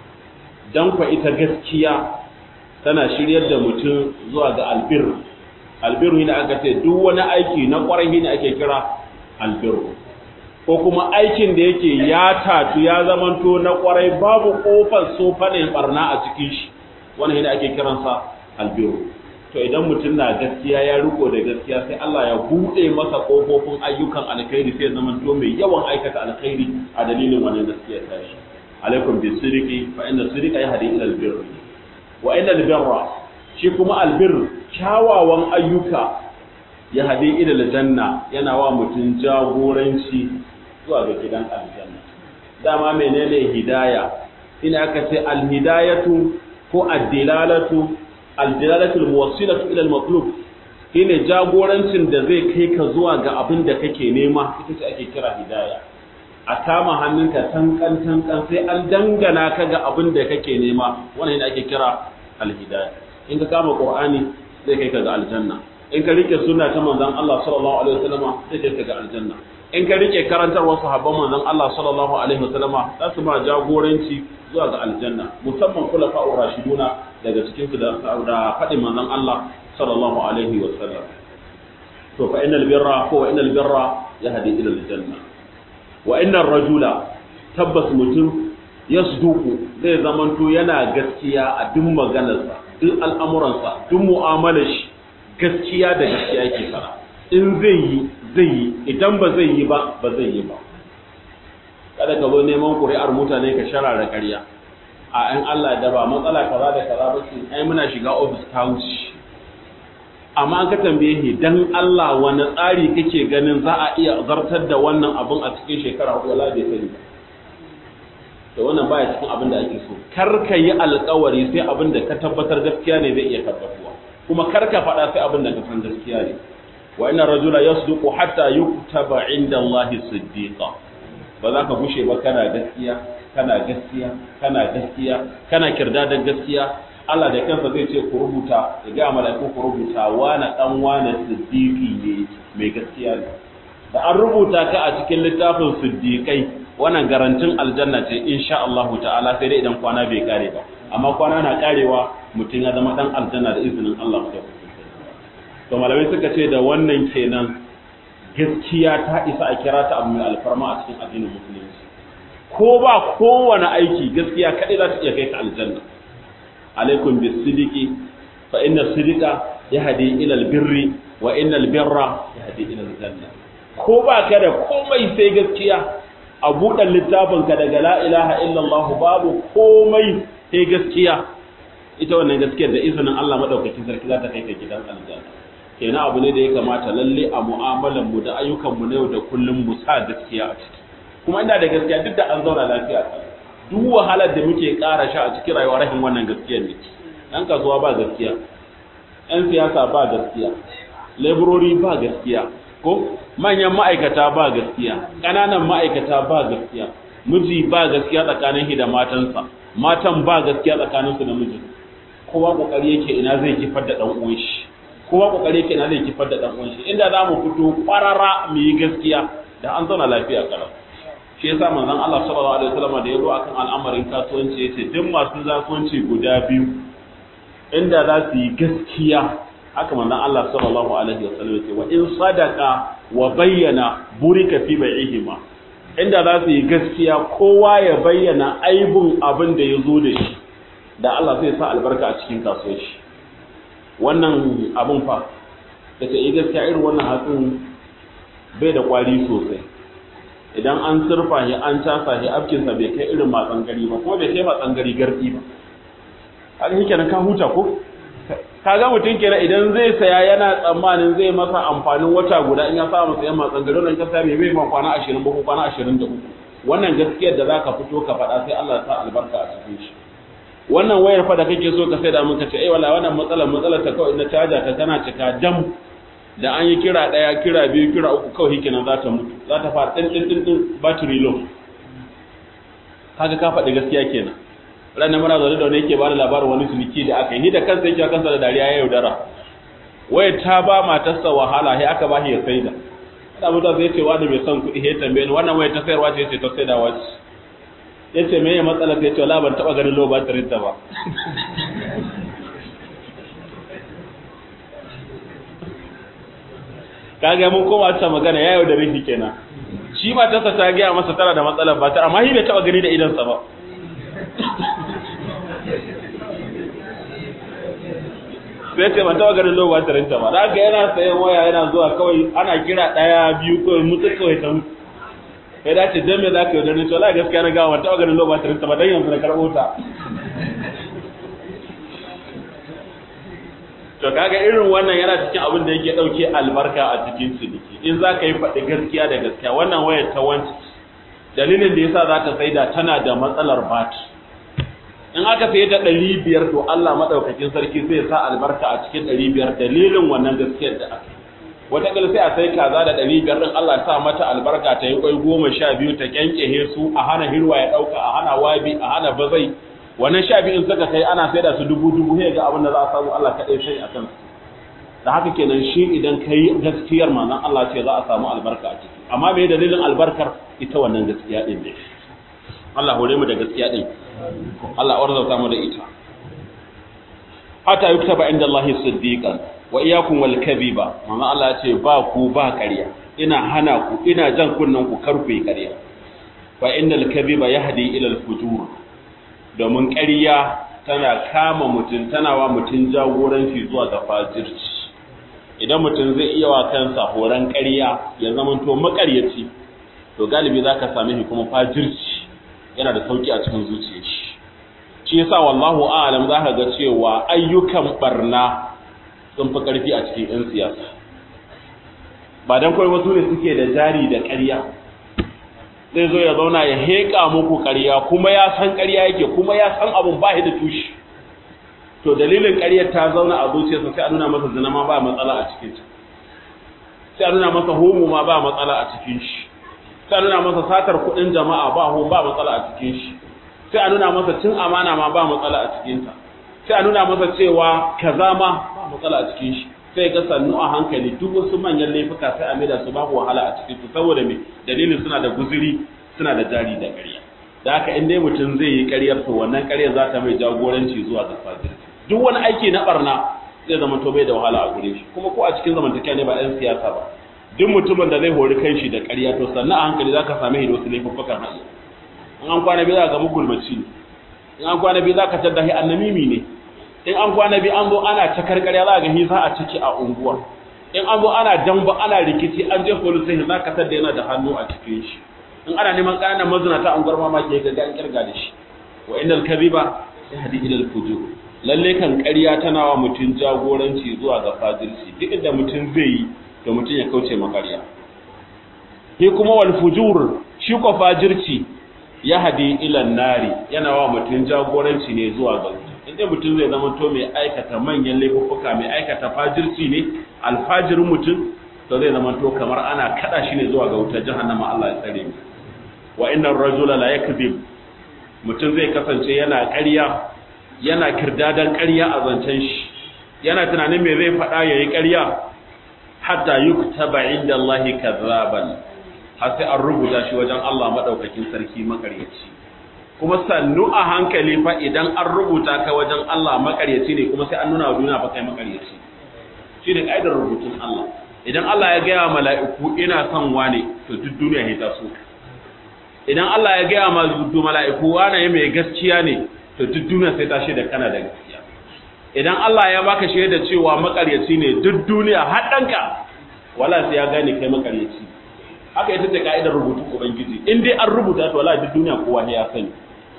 dan ku ita gaskiya tana shiryar da mutum zuwa ga albir albirru ne aka ce duk wani aiki na kwarai ne ake kira albirru ko kuma aikin da yake ya tatu ya zamanto na kwarai babu kofar sofa ne barna a cikin shi wannan ne ake kiransa albirru to idan mutum na gaskiya ya riko da gaskiya sai Allah ya bude masa kofofin ayyukan alkhairi sai zamanto mai yawan aikata alkhairi a dalilin wannan gaskiya ta shi alaikum bisirqi fa inna sirqa yahdi ila albirri wa inna albirra shi kuma albir kyawawan ayyuka ya hade ila aljanna yana wa mutum jagoranci zuwa ga gidan aljanna dama menene hidaya ina aka ce alhidayatu ko addilalatu aldilalatul muwassilatu ila almatlub shine jagorancin da zai kai ka zuwa ga abin da kake nema ita ce ake kira hidaya a kama hannunka tankan tankan sai an dangana ka ga abin da kake nema wannan ne ake kira alhidaya in ka kama qur'ani zai kai ka ga aljanna in ka rike sunna ta manzon Allah sallallahu alaihi wasallam zai kai ka ga aljanna in ka rike karantarwar sahabban manzon Allah sallallahu alaihi wasallam za su ma jagoranci zuwa ga aljanna musamman khulafa'ur rashiduna daga cikin su da da fadin manzon Allah sallallahu alaihi wasallam to fa innal birra ko innal birra yahdi ila aljanna wa innar rajula tabbas mutum yasduqu zai zamanto yana gaskiya a duk maganarsa duk al'amuransa duk mu'amalar shi gaskiya da gaskiya yake fara in zai yi zai yi idan ba zai yi ba ba zai yi ba kada ka zo neman ƙuri'ar mutane ka sharara ƙarya a ‘yan Allah da ba matsala kaza da kaza ba ce ai muna shiga ofis ta wuce amma an ka tambaye shi dan Allah wani tsari kake ganin za a iya zartar da wannan abun a cikin shekara hudu wala bai sani ba to wannan baya cikin abin da ake so kar ka yi alkawari sai abin da ka tabbatar gaskiya ne zai iya tabbatuwa kuma kar ka faɗa sai abin da ka san gaskiya ne wa inna rajula yasduqu hatta yuktaba inda Allah siddiqa ba za ka gushe ba kana gaskiya kana gaskiya kana gaskiya kana kirda da gaskiya Allah da kansa zai ce ku rubuta ya ga mala'iku ku rubuta wani dan wani siddiqi ne mai gaskiya ne da an rubuta ka a cikin littafin siddiqai wannan garantin aljanna ce insha Allah ta'ala sai dai idan kwana bai kare ba amma kwana na karewa mutum ya zama dan aljanna da izinin Allah da to malamai suka ce da wannan kenan gaskiya ta isa a kira ta abu mai alfarma a cikin addinin musulunci ko ba kowane aiki gaskiya kaɗai za ta iya kai ka aljanna alaikum bis sidiki fa inna sidika yahdi ila albirri wa inna albirra yahdi ila aljanna ko ba ka da komai sai gaskiya a buɗe littafin ka daga la ilaha illallah babu komai sai gaskiya ita wannan gaskiyar da izinin Allah madaukakin sarki za ta kai ka gidan aljanna kenan abu ne da ya kamata lalle a mu'amalan mu da ayyukan mu na yau da kullum mu sa gaskiya a ciki kuma ina da gaskiya duk da an zauna lafiya duk wahalar da muke ƙara sha a cikin rayuwa rahin wannan gaskiyar ne ɗan kasuwa ba gaskiya ‘yan siyasa ba gaskiya laborori ba gaskiya ko manyan ma'aikata ba gaskiya ƙananan ma'aikata ba gaskiya miji ba gaskiya tsakanin shi da matansa matan ba gaskiya tsakaninsu da mijin kowa kokari yake ina zai kifar da dan uwan shi kowa kokari yake ina zai kifar da dan uwan shi inda za mu fito kwarara mu yi gaskiya da an zauna lafiya kalau shi yasa manzon Allah sallallahu alaihi wasallam da yazo akan al'amarin kasuwanci yace duk masu kasuwanci guda biyu inda za su yi gaskiya haka manzon Allah sallallahu alaihi wasallam yace wa in sadaqa wa bayyana burika fi bai'ihima inda za su yi gaskiya kowa ya bayyana aibun abin da ya zo da shi da Allah zai sa albarka a cikin kasuwanci wannan abin fa da ta yi gaskiya irin wannan hatsin bai da kwari sosai idan an surfa shi an casa shi afkinsa bai kai irin matsan gari ba kuma bai kai matsan gari gardi ba haka shi kenan ka huta ko ka ga mutum kenan idan zai saya yana tsammanin zai masa amfanin wata guda in ya samu sayan matsan gari wannan kasa bai bai ma kwana 20 ba ko kwana 23 wannan gaskiyar da zaka fito ka faɗa sai Allah ya sa albarka a cikin shi wannan wayar fa da kake so ka sai da muka ce eh wallahi wannan matsalar matsalar ta kawai na caja ta tana cika dam da an yi kira ɗaya kira biyu kira uku kawai hikinan za ta mutu za ta fara ɗin ɗin ɗin battery low kaga ka faɗi gaskiya kenan ranar muna zaune da wani yake bada labarin wani ciniki da aka yi ni da kansa yake kansa da dariya ya yaudara waya ta ba matarsa wahala sai aka ba shi ya saida ana mutum zai ce wani mai son kuɗi ya tambaye ni wannan waya ta sayarwa ce ce ta saidawa ce ya ce me ya matsala sai ce wala ban taɓa ganin low battery ta ba kaga mun koma ta magana yayo da rifi kenan shi ba tasa ta ga masa tana da matsalar ba ta amma shi bai taba gani da idan sa ba sai ce ban taba ganin lowa tarin ta ba da haka yana sayan waya yana zuwa kawai ana kira daya biyu kawai mutu kawai ta mutu kai da ce dan me zaka yi da to la gaskiya na ga ban taba ganin lowa tarin ta ba dan yanzu na karbo ta to kaga irin wannan yana cikin abin da yake dauke albarka a cikin ciniki in za ka yi faɗi gaskiya da gaskiya wannan wayar ta wanci dalilin da yasa za ta saida tana da matsalar bat in aka saye ta ɗari biyar to Allah maɗaukakin sarki zai sa albarka a cikin ɗari biyar dalilin wannan gaskiyar da aka wataƙila sai a sai kaza da ɗari biyar ɗin Allah ya sa mata albarka ta yi ƙwai goma sha biyu ta ƙyanƙyahe su a hana hirwa ya ɗauka a hana wabi a hana bazai wannan sha biyun suka kai ana sai da su dubu dubu sai ga abin da za a samu Allah kaɗai sai a kan su da haka kenan shi idan ka yi gaskiyar manzon Allah ce za a samu albarka a ciki amma me dalilin albarkar ita wannan gaskiya ɗin ne Allah hore mu da gaskiya ɗin Allah arzauta mu da ita hatta yuktaba inda Allah siddiqan wa iyyakum wal kadhiba manzon Allah ya ce ba ku ba ƙarya ina hana ku ina jan kunnen ku kar ku yi ƙarya fa innal kadhiba yahdi ila al fujur domin ƙarya tana kama mutum tana wa mutum jagoranci zuwa ga fajirci idan mutum zai iya wa kansa horon ƙarya ya zamanto maƙaryaci to galibi za ka same shi kuma fajirci yana da sauki a cikin zuciyar shi shi yasa wallahu a'lam za ka ga cewa ayyukan barna sun fi ƙarfi a cikin 'yan siyasa ba dan kawai wasu ne suke da jari da ƙarya zai zo ya zauna ya heƙa muku ƙarya kuma ya san ƙarya yake kuma ya san abun ba da tushe to dalilin ƙaryar ta zauna a zuciyarsa sai a nuna masa zina ma ba matsala a cikin ta sai a nuna masa homo ma ba matsala a cikin shi sai a nuna masa satar kuɗin jama'a ba ho ba matsala a cikin shi sai a nuna masa cin amana ma ba matsala a cikin ta sai a nuna masa cewa kaza ma ba matsala a cikin shi sai ga sannu a hankali duk wasu manyan laifuka sai a maida su babu wahala a cikin su saboda me dalilin suna da guzuri suna da jari da ƙarya da haka in dai mutum zai yi ƙaryar to wannan ƙaryar za ta mai jagoranci zuwa ga fajirci duk wani aiki na barna zai zama to bai da wahala a gure shi kuma ko a cikin zamantakewa ne ba ɗan siyasa ba duk mutumin da zai hori kanshi da ƙarya to sannan a hankali zaka same shi da wasu laifuffukan hali in an kwana biyu za ka ga mugulmaci ne in an kwana biyu za ka tadda shi annamimi ne in an kwana biyu an zo ana ta karkarya za ga shi za a ciki a unguwa in an zo ana damba ana rikici an je police station za ka tadda yana da hannu a cikin shi in ana neman ƙananan mazinata an gwarma ma ke ga an kirga da shi wa innal kadhiba yahdi ila al-fujur lalle kan ƙarya tana wa mutum jagoranci zuwa ga fajirci duk inda mutum zai yi to mutum ya kauce makarya shi kuma wal fujur shi ko fajirci ya hadi ila nari yana wa mutum jagoranci ne zuwa ga wuta inda mutum zai zama to mai aikata manyan laifuffuka mai aikata fajirci ne alfajirin mutum to zai zama to kamar ana kada shi ne zuwa ga wutar jahannama Allah ya tsare mu wa innar rajula la yakzib mutum zai kasance yana ƙarya yana kirdadan ƙarya a zancen shi yana tunanin me zai faɗa yayi ƙarya hatta yuktaba inda Allah kazzaban har sai an rubuta shi wajen Allah madaukakin sarki makaryaci kuma sannu a hankali fa idan an rubuta ka wajen Allah makaryaci ne kuma sai an nuna wa duniya fa kai makaryaci shi ne kaidar rubutun Allah idan Allah ya gaya mala'iku ina son wane to duk duniya ne ta so idan Allah ya gaya ma zuwa mala'iku wane mai gaskiya ne to duk duniya sai ta shaida kana da gaskiya idan Allah ya baka shaida cewa makaryaci ne duk duniya har danka wala sai ya gane kai makaryaci haka ita ce ka'idar rubutun ubangiji in dai an rubuta to wala duk duniya kowa ya sani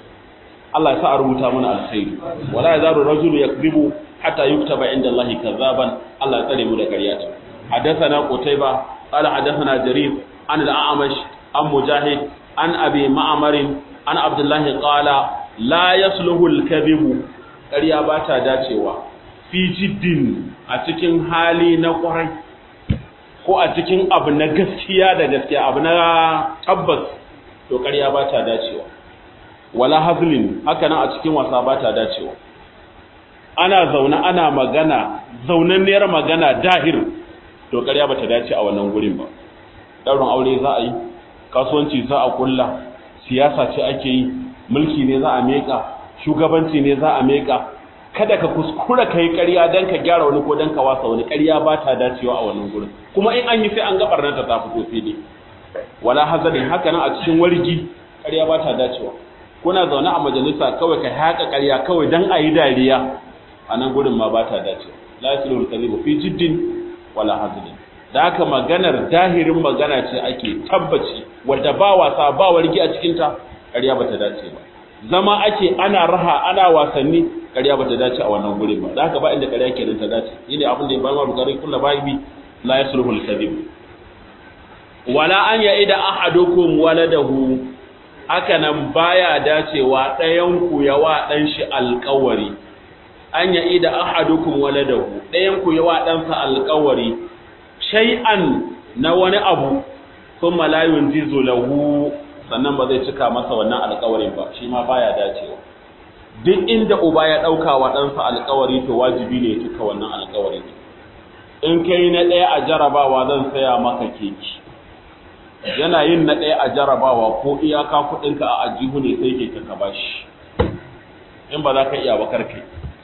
Allah ya sa a rubuta mana alkhairi wala yazaru rajulu yakzibu hatta yuktaba inda Allah kazzaban Allah ya tsare mu da ƙarya ta حدثنا قتيبة قال حدثنا جرير عن الأعمش عن مجاهد عن أبي معمر عن عبد الله قال لا يصلح الكذب ƙarya ba ta dacewa fi jiddin a cikin hali na ƙwarai ko a cikin abu na gaskiya da gaskiya abu na tabbas to ƙarya ba ta dacewa wala hazlin haka nan a cikin wasa ba ta dacewa ana zaune ana magana zaunanniyar magana dahir to ƙarya ba ta dace a wannan gurin ba ɗaurin aure za a yi kasuwanci za a kulla siyasa ce ake yi mulki ne za a meka shugabanci ne za a meka kada ka kuskura kai ƙarya dan ka gyara wani ko dan ka wasa wani ƙarya ba ta dacewa a wannan gurin kuma in an yi sai an ga barnata ta fito fili wala hazalin haka nan a cikin wargi ƙarya ba ta dacewa kuna zaune a majalisa kawai ka haƙa ƙarya kawai dan a yi dariya a nan gurin ma ba ta dacewa la yasilu al-kadhibu fi jiddin wala hazalin da haka maganar dahirin magana ce ake tabbaci wadda ba wasa ba wargi a cikinta ƙarya ba ta dace ba zama ake ana raha ana wasanni ƙarya ba ta dace a wannan gurin ba da haka ba inda ƙarya kenan ta dace shine abin da ya bayyana bukari kullu bayi la yasluhu al-kadhib wala an ya'ida ahadukum waladahu haka nan baya dacewa ɗayan ku yawa dan shi alƙawari an ya'ida ahadukum waladahu ɗayan ku yawa ɗansa alƙawari shay'an na wani abu kuma la yunjizu lahu sannan ba zai cika masa wannan alƙawarin ba shi ma baya dacewa duk inda uba ya ɗauka wa ɗansa alƙawari to wajibi ne ya cika wannan alƙawarin in kai na ɗaya a jarabawa zan saya maka keki yana yin na ɗaya a jarabawa ko iyaka kuɗinka a ajihu ne sai ke ka bashi in ba za ka iya bakar kai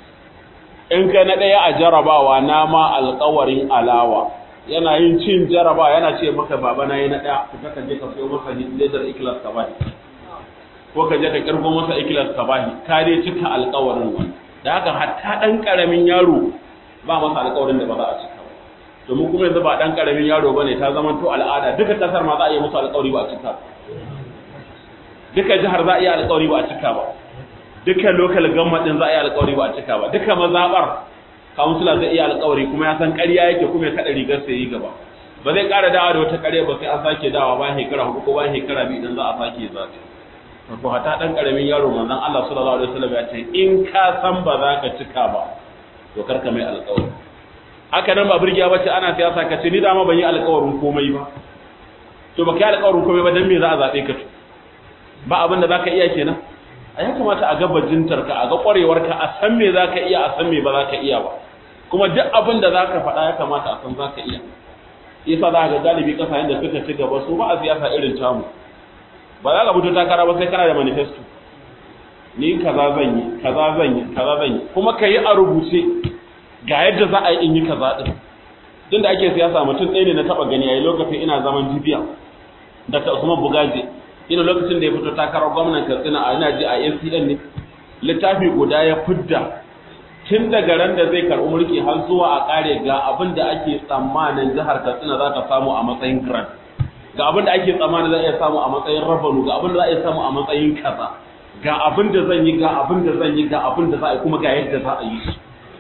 in kai na ɗaya a jarabawa na ma alƙawarin alawa yana yin cin jaraba yana ce maka baba na yi na ɗaya ka ka je ka sayo masa ledar ikilas ka bahi ko ka je ka kirgo masa ikilas ka bahi ka dai cika alƙawarin wani da haka hatta ɗan ƙaramin yaro ba masa alƙawarin da ba za a cika ba domin kuma yanzu ba ɗan ƙaramin yaro ba ne ta zama to al'ada duka ƙasar ma za a yi musu alƙawari ba a cika duka jihar za a yi alƙawari ba a cika ba duka local government ɗin za a yi alƙawari ba a cika ba duka mazaɓar kawunsula zai iya alkawari kuma ya san ƙarya yake kuma ya kaɗa rigar sai yi gaba ba zai ƙara dawa da wata ƙarya ba sai an sake dawa bayan shekara hudu ko bayan shekara biyu idan za a sake zaɓe to hata ɗan ƙaramin yaro manzon Allah sallallahu alaihi wasallam ya ce in ka san ba za ka cika ba to kar ka mai alƙawari haka nan ba burgiya bace ana siyasa ka ce ni dama ban yi alƙawarin komai ba to ba ka yi alƙawarin komai ba dan me za a zaɓe ka to ba abin da za ka iya kenan a ya kamata a ga bajintarka a ga ƙwarewarka a san me za ka iya a san me ba za ka iya ba kuma duk abin da za ka faɗa ya kamata a san za ka iya isa za ga galibi ƙasashen da suka ci gaba su ba a siyasa irin tamu ba za ka fito takara ba sai kana da manifesto ni kaza zan yi kaza zan yi kaza zan yi kuma ka yi a rubuce ga yadda za a yi in yi kaza din tun da ake siyasa mutum ɗaya ne na taɓa gani yayi lokacin ina zaman jibiya dr usman bugaje ina lokacin da ya fito takarar gwamnan katsina a ina ji a acn ne littafi guda ya fidda tun daga ran da zai karɓi mulki har zuwa a ƙare ga abin da ake tsammanin jihar katsina za ta samu a matsayin grant ga abin da ake tsammanin za a iya samu a matsayin rabanu ga abin da za a iya samu a matsayin kaza ga abin da zan yi ga abin da zan yi ga abin da za a yi kuma ga yadda za a yi su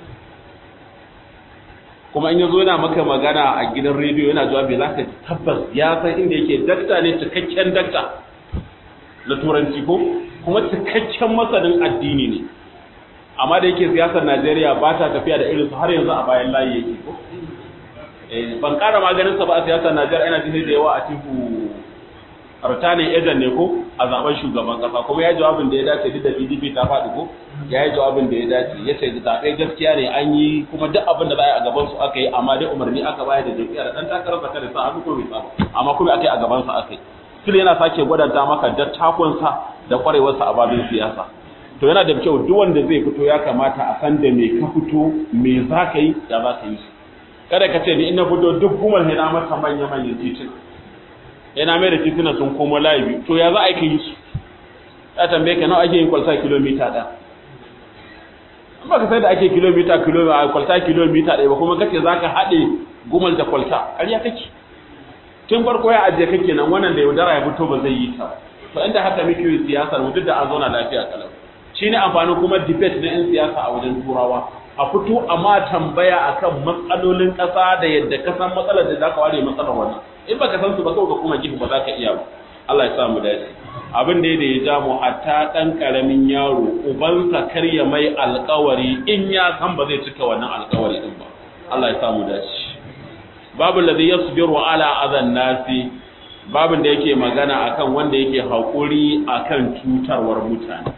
kuma in yazo yana maka magana a gidan rediyo yana jawabi za ka tabbas ya san inda yake dakta ne cikakken dakta na turanci ko kuma cikakken masanin addini ne amma da yake siyasar Najeriya ba ta tafiya da irinsu har yanzu a bayan layi yake ko ban kara maganin sa ba a siyasar Najeriya ina jin da yawa a tiku Artane Ejan ne ko a zaben shugaban kasa kuma ya jawabin da ya dace duk da PDP ta faɗi ko ya yi jawabin da ya dace ya ce zaɓe gaskiya ne an yi kuma duk abin da za a yi a gaban su aka yi amma dai umarni aka bayar da jam'iyya da ɗan takarar sa kada sa hannu ko bai saba amma kuma aka yi a gaban sa aka yi still yana sake gwadanta maka dattakonsa da kwarewarsa a babin siyasa to yana da kyau duk wanda zai fito ya kamata a san da me ka fito me za ka yi ya za ka yi su kada ka ce ni in na fito duk gumar na masa manya manyan titina yana mai da titina sun komo layi biyu to ya za a yi su ya tambaye ka nawa ake yin kwalta kilomita ɗaya an ba ka sai da ake kilomita kilomita kwalta kilomita ɗaya ba kuma kace za ka haɗe gumal da kwalta ƙarya kake tun farko ya ajiye kake nan wannan da yaudara ya fito ba zai yi ta to inda haka muke yi siyasar mu duk da an zauna lafiya kalau shine amfani kuma debate na 'yan siyasa a wajen turawa a fito a ma tambaya akan matsalolin ƙasa da yadda ka san matsalar da za ka ware matsalar wannan in baka san su ba kawai ka kuma gifu ba za ka iya ba Allah ya sa mu dace abin da ya ja mu hatta dan karamin yaro ubansa karya mai alƙawari in ya san ba zai cika wannan alƙawari din ba Allah ya sa mu dace babu ladhi yasbiru ala adhan nasi babin da yake magana akan wanda yake haƙuri akan cutarwar mutane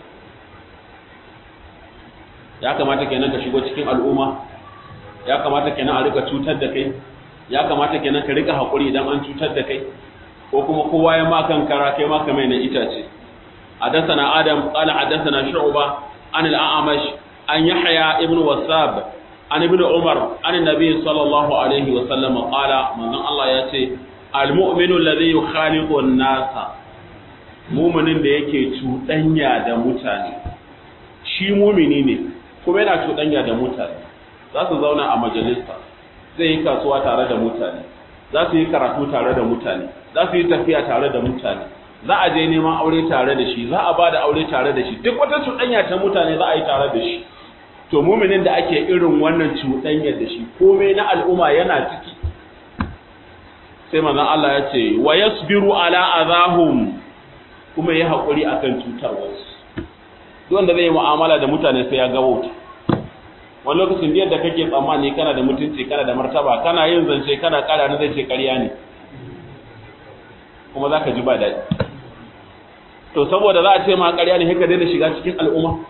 ya kamata kenan ka shigo cikin al'umma ya kamata kenan a rika cutar da kai ya kamata kenan ka rika haƙuri idan an cutar da kai ko kuma kowa ya ma kan kara kai ma kamar na itace حدثنا آدم قال حدثنا شعبة عن الأعمش عن يحيى ابن وساب عن ابن عمر عن النبي صلى الله عليه وسلم قال من الله يأتي المؤمن الذي يخالط الناس مؤمن da yake cuɗanya da mutane shi mumini ne kuma yana cuɗanya da mutane za su zauna a majalisa zai yi kasuwa tare da mutane za su yi karatu tare da mutane za su yi tafiya tare da mutane za a je neman aure tare da shi za a ba da aure tare da shi duk wata cuɗanya ta mutane za a yi tare da shi to muminin da ake irin wannan cuɗanyar da shi komai na al'umma yana ciki sai manzon Allah ya ce wa yasbiru ala azahum kuma ya haƙuri akan cutarwarsu duk wanda zai yi mu'amala da mutane sai ya ga wauta wani lokacin da yadda kake tsammani kana da mutunci kana da martaba kana yin zance kana ƙara na zai ce ƙarya ne kuma za ka ji ba daɗi to saboda za a ce ma ƙarya ne haka daina shiga cikin al'umma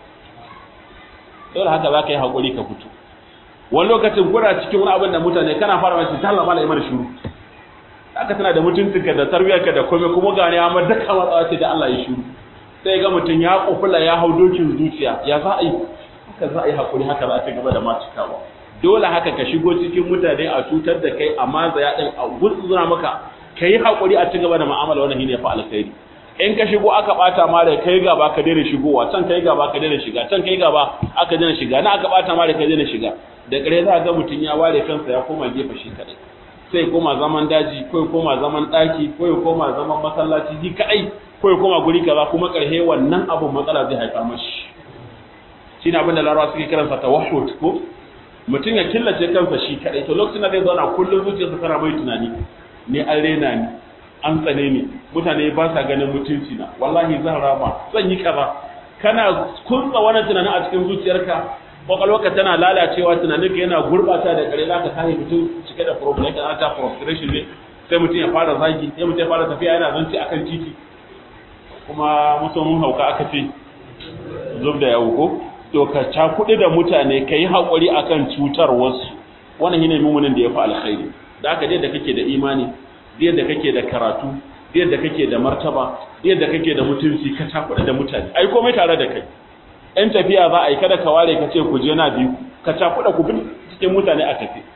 dole haka za ka yi haƙuri ka fito wani lokacin kuna cikin wani abin da mutane kana fara mace ta Allah mala imar shuru haka tana da mutuncinka da tarbiyyarka da komai kuma gane ya ma daka matsawa ce da Allah ya shuru sai ga mutum ya kufula ya hau dokin zuciya ya za a yi haka za a yi haƙuri haka za a ci gaba da macikawa dole haka ka shigo cikin mutane a cutar da kai a mazaya ɗin a gutsura maka ka yi haƙuri a ci gaba da mu'amala wannan shine fa alkhairi in ka shigo aka bata ma da kai gaba ka daina shigowa can kai gaba ka daina shiga can kai gaba aka daina shiga na aka bata ma da kai daina shiga da ƙare za ga mutum ya ware kansa ya koma gefe shi kadai sai koma zaman daji ko ya koma zaman ɗaki ko ya koma zaman masallaci shi kadai ko ya koma guri kaza kuma ƙarshe wannan abun matsala zai haifar mashi shine abin da larawa suke kiransa tawahhud ko mutum ya killace kansa shi kadai to lokacin da zai zauna kullum zuciyarsa tana mai tunani ne an rena ni an tsane ni mutane ba sa ganin mutunci na wallahi zan rama zan yi kaza kana kunsa wannan tunanin a cikin zuciyarka kwakwalwarka tana lalacewa tunaninka yana gurbata da kare zaka kai mutum cike da problem kana ta frustration ne sai mutum ya fara zagi sai mutum ya fara tafiya yana zanci akan titi kuma musamman hauka aka ce zub da yawo ko to ka cakuɗi da mutane ka yi haƙuri a kan cutar wasu wannan shine mummunin da ya fi alkhairi da aka da kake da imani da kake da karatu da kake da martaba da kake da mutunci ka cakuɗi da mutane ai komai tare da kai ɗan tafiya za a yi kada ka ware ka ce ku je na biyu ka cakuɗa ku bin cikin mutane a tafi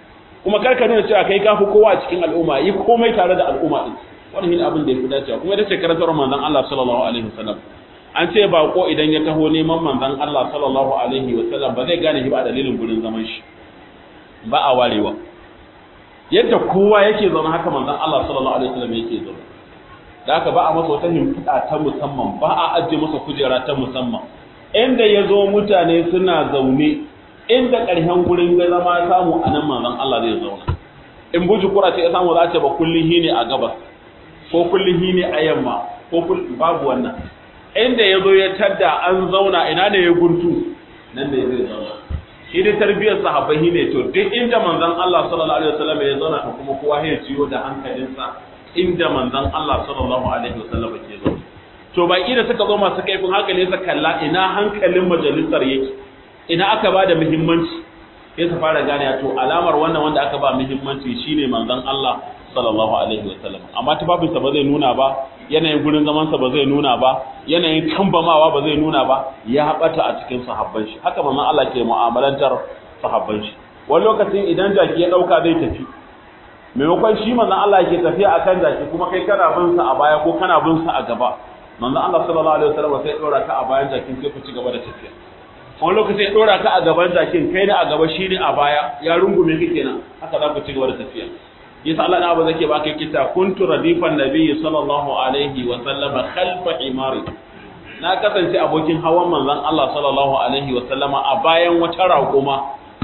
kuma kar ka nuna cewa kai kafi kowa a cikin al'umma yi komai tare da al'umma din wannan shine abin da yafi dacewa kuma ita ce karantar manzon Allah sallallahu alaihi wasallam an ce bako idan ya taho neman manzon Allah sallallahu alaihi wasallam ba zai gane shi ba a dalilin gurin zaman shi ba a warewa yadda kowa yake zaune haka manzon Allah sallallahu alaihi wasallam yake zaune da haka ba a masa wata himfida ta musamman ba a ajiye masa kujera ta musamman inda ya zo mutane suna zaune inda ƙarshen gurin ga zama samu a nan manzon Allah zai zauna in buji kura ce ya samu za ce ba kullihi ne a gabas ko kullihi ne a yamma ko babu wannan inda ya zo ya tadda an zauna ina ne ya guntu nan ne zai zauna shi dai tarbiyyar sahabbai ne to duk inda manzon Allah sallallahu alaihi wasallam ya zauna to kuma kowa ya ciyo da hankalinsa inda manzon Allah sallallahu alaihi wasallam ke zauna to baki da suka zo masu kaifin hankali suka kalla ina hankalin majalisar yake ina aka ba da muhimmanci sai su fara gane to alamar wannan wanda aka ba muhimmanci shine manzon Allah sallallahu alaihi wasallam amma tufafinsa ba zai nuna ba yanayin gurin zamansa ba zai nuna ba yanayin kambamawa ba zai nuna ba ya bata a cikin sahabban shi haka manzon Allah ke mu'amalantar sahabban shi wani lokacin idan jaki ya dauka zai tafi maimakon shi manzon Allah ke tafiya akan jaki kuma kai kana bin sa a baya ko kana bin sa a gaba manzon Allah sallallahu alaihi wasallam sai ya dora ka a bayan jakin sai ku ci gaba da tafiya wani lokacin ya dora ka a gaban jakin kai ne a gaba shi ne a baya ya rungume ka kenan haka za ku ci gaba da tafiya yasa Allah na ba zake baka kita kuntu radifan nabiyyi sallallahu alaihi wa sallama khalfa imari na kasance abokin hawan manzon Allah sallallahu alaihi wa sallama a bayan wata raƙuma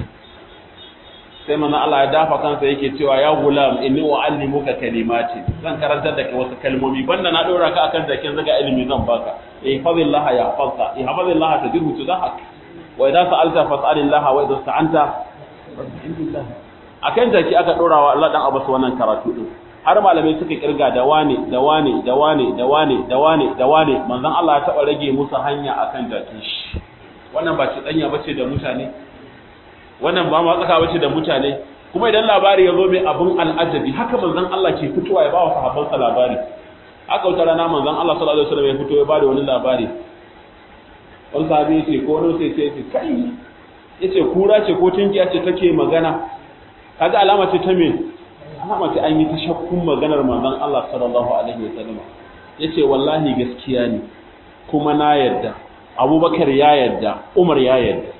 sai manzon Allah ya dafa kansa yake cewa ya gulam inni uallimuka kalimati zan karantar da kai wasu kalmomi banda na dora ka akan jakin zaga ilimi zan baka eh fadillah ya fadka eh fadillah tajibu tudahak wa idza sa'alta fas'alillah wa idza sta'anta fas'alillah akan jaki aka dora wa Allah dan Abbas wannan karatu din har malamai suka kirga da wane da wane da wane da wane da wane da wane manzon Allah ya taba rage musu hanya akan jakin shi wannan ba ci danya bace da mutane wannan ba ma tsaka bace da mutane kuma idan labari ya zo mai abun al'ajabi haka manzon Allah ke fitowa ya ba wa sahabbansa labari haka wata rana manzon Allah sallallahu alaihi wasallam ya fito ya ba da wani labari wani sahabi ya ce ko wani sai ce ce kai yace kura ce ko tunkiya ce take magana kaga alama ce ta me alama ce an yi ta shakkun maganar manzon Allah sallallahu alaihi wasallam yace wallahi gaskiya ne kuma na yarda Abubakar ya yarda Umar ya yarda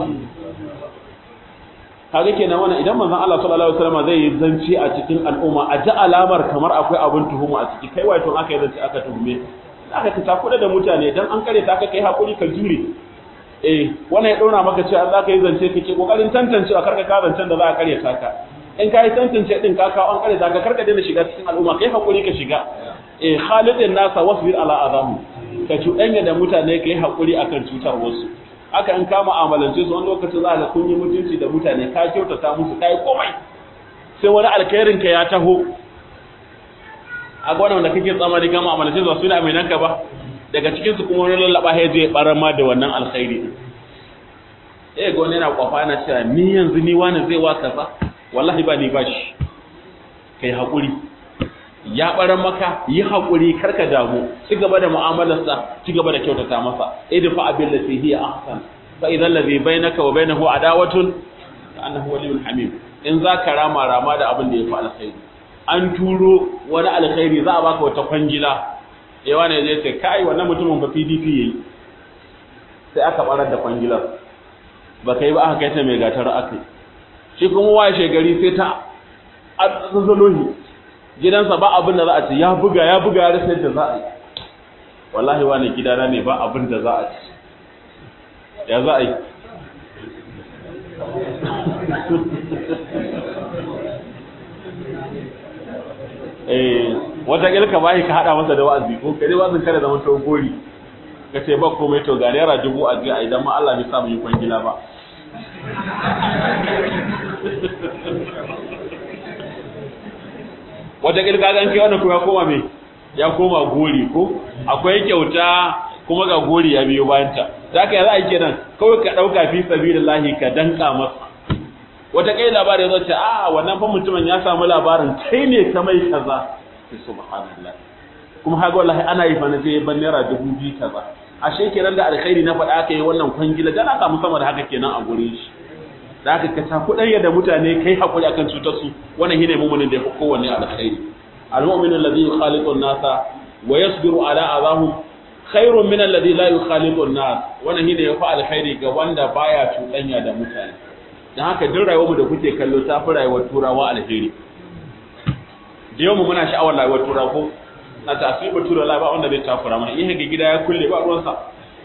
kaga kenan wannan idan manzon Allah sallallahu alaihi wasallam zai yi zanci a cikin al'umma a ji alamar kamar akwai abin tuhuma a ciki kai wato aka yi zanci aka tuhume aka ka takuda da mutane dan an kare ta aka kai hakuri ka jure eh wannan ya dauna maka cewa za ka yi zance kake kokarin tantancewa karka ka zancen da za ka kare ka in ka yi tantance din ka kawo an kare ta ka karka daina shiga cikin al'umma kai hakuri ka shiga eh khalidin nasa wasbir ala adamu ka cuɗanya da mutane ka yi hakuri akan cutar wasu aka in ka mu'amalance su wani lokacin za ka kun yi mutunci da mutane ka kyautata musu kai komai sai wani alkhairin ka ya taho a gwanan da kake tsamani ka mu'amalance su su ne aminan ka ba daga cikin su kuma wani lallaba ya je barama da wannan alkhairi din eh ga wani yana kwafa yana cewa ni yanzu ni wani zai wa kaza wallahi ba ni ba shi kai hakuri ya baran maka yi hakuri karka damu ci gaba da mu'amalarsa ci gaba da kyautata masa idfa abil lati hiya ahsan fa idan ladhi bainaka wa bainahu adawatun ka annahu waliyyun hamim in za ka rama rama da abin da ya fi alkhairi an turo wani alkhairi za a baka wata kwangila eh wani zai ce kai wannan mutumin ba PDP yayi sai aka barar da kwangilar ba kai ba aka kai ta mai gatar aka shi kuma washe gari sai ta azzalohi gidansa ba abin da za a ci ya buga ya buga ya rasa yadda za a yi wallahi wani gidana ne ba abin da za a ci ya za a yi eh wata ilka bai ka hada masa da wa'azi ko kai wa'azin kada zama to gori ka ce ba komai to ga naira dubu a jiya idan ma Allah bai sa mu yi kwangila ba wata ilka ga kai wannan kuma ya koma me ya koma gori ko akwai kyauta kuma ga gori ya biyo bayan ta zaka yi za a yi kenan kawai ka dauka fi sabilillahi ka danka masa wata kai labari zo ce a wannan fa mutumin ya samu labarin kai ne ka mai kaza sai subhanallah kuma haka wallahi ana yi fa na sai ban naira dubu biyu kaza ashe kenan da alkhairi na faɗa aka yi wannan kwangila dan aka samu sama da haka kenan a gurin shi da aka ka cakuɗanya da mutane kai haƙuri akan cutar su wannan shine mu'minin da ya fi kowanne alkhairi al-mu'minu alladhi yukhaliqu an-nasa wa yasbiru ala adahum khairun min alladhi la yukhaliqu an-nas wannan shine yafi alkhairi ga wanda baya cuɗanya da mutane dan haka duk rayuwar mu da kuke kallo ta fi rayuwar turawa alheri da yau mu muna sha'awar rayuwar turawa ko na tasiri turawa ba wanda bai takura mana in ga gida ya kulle ba ruwansa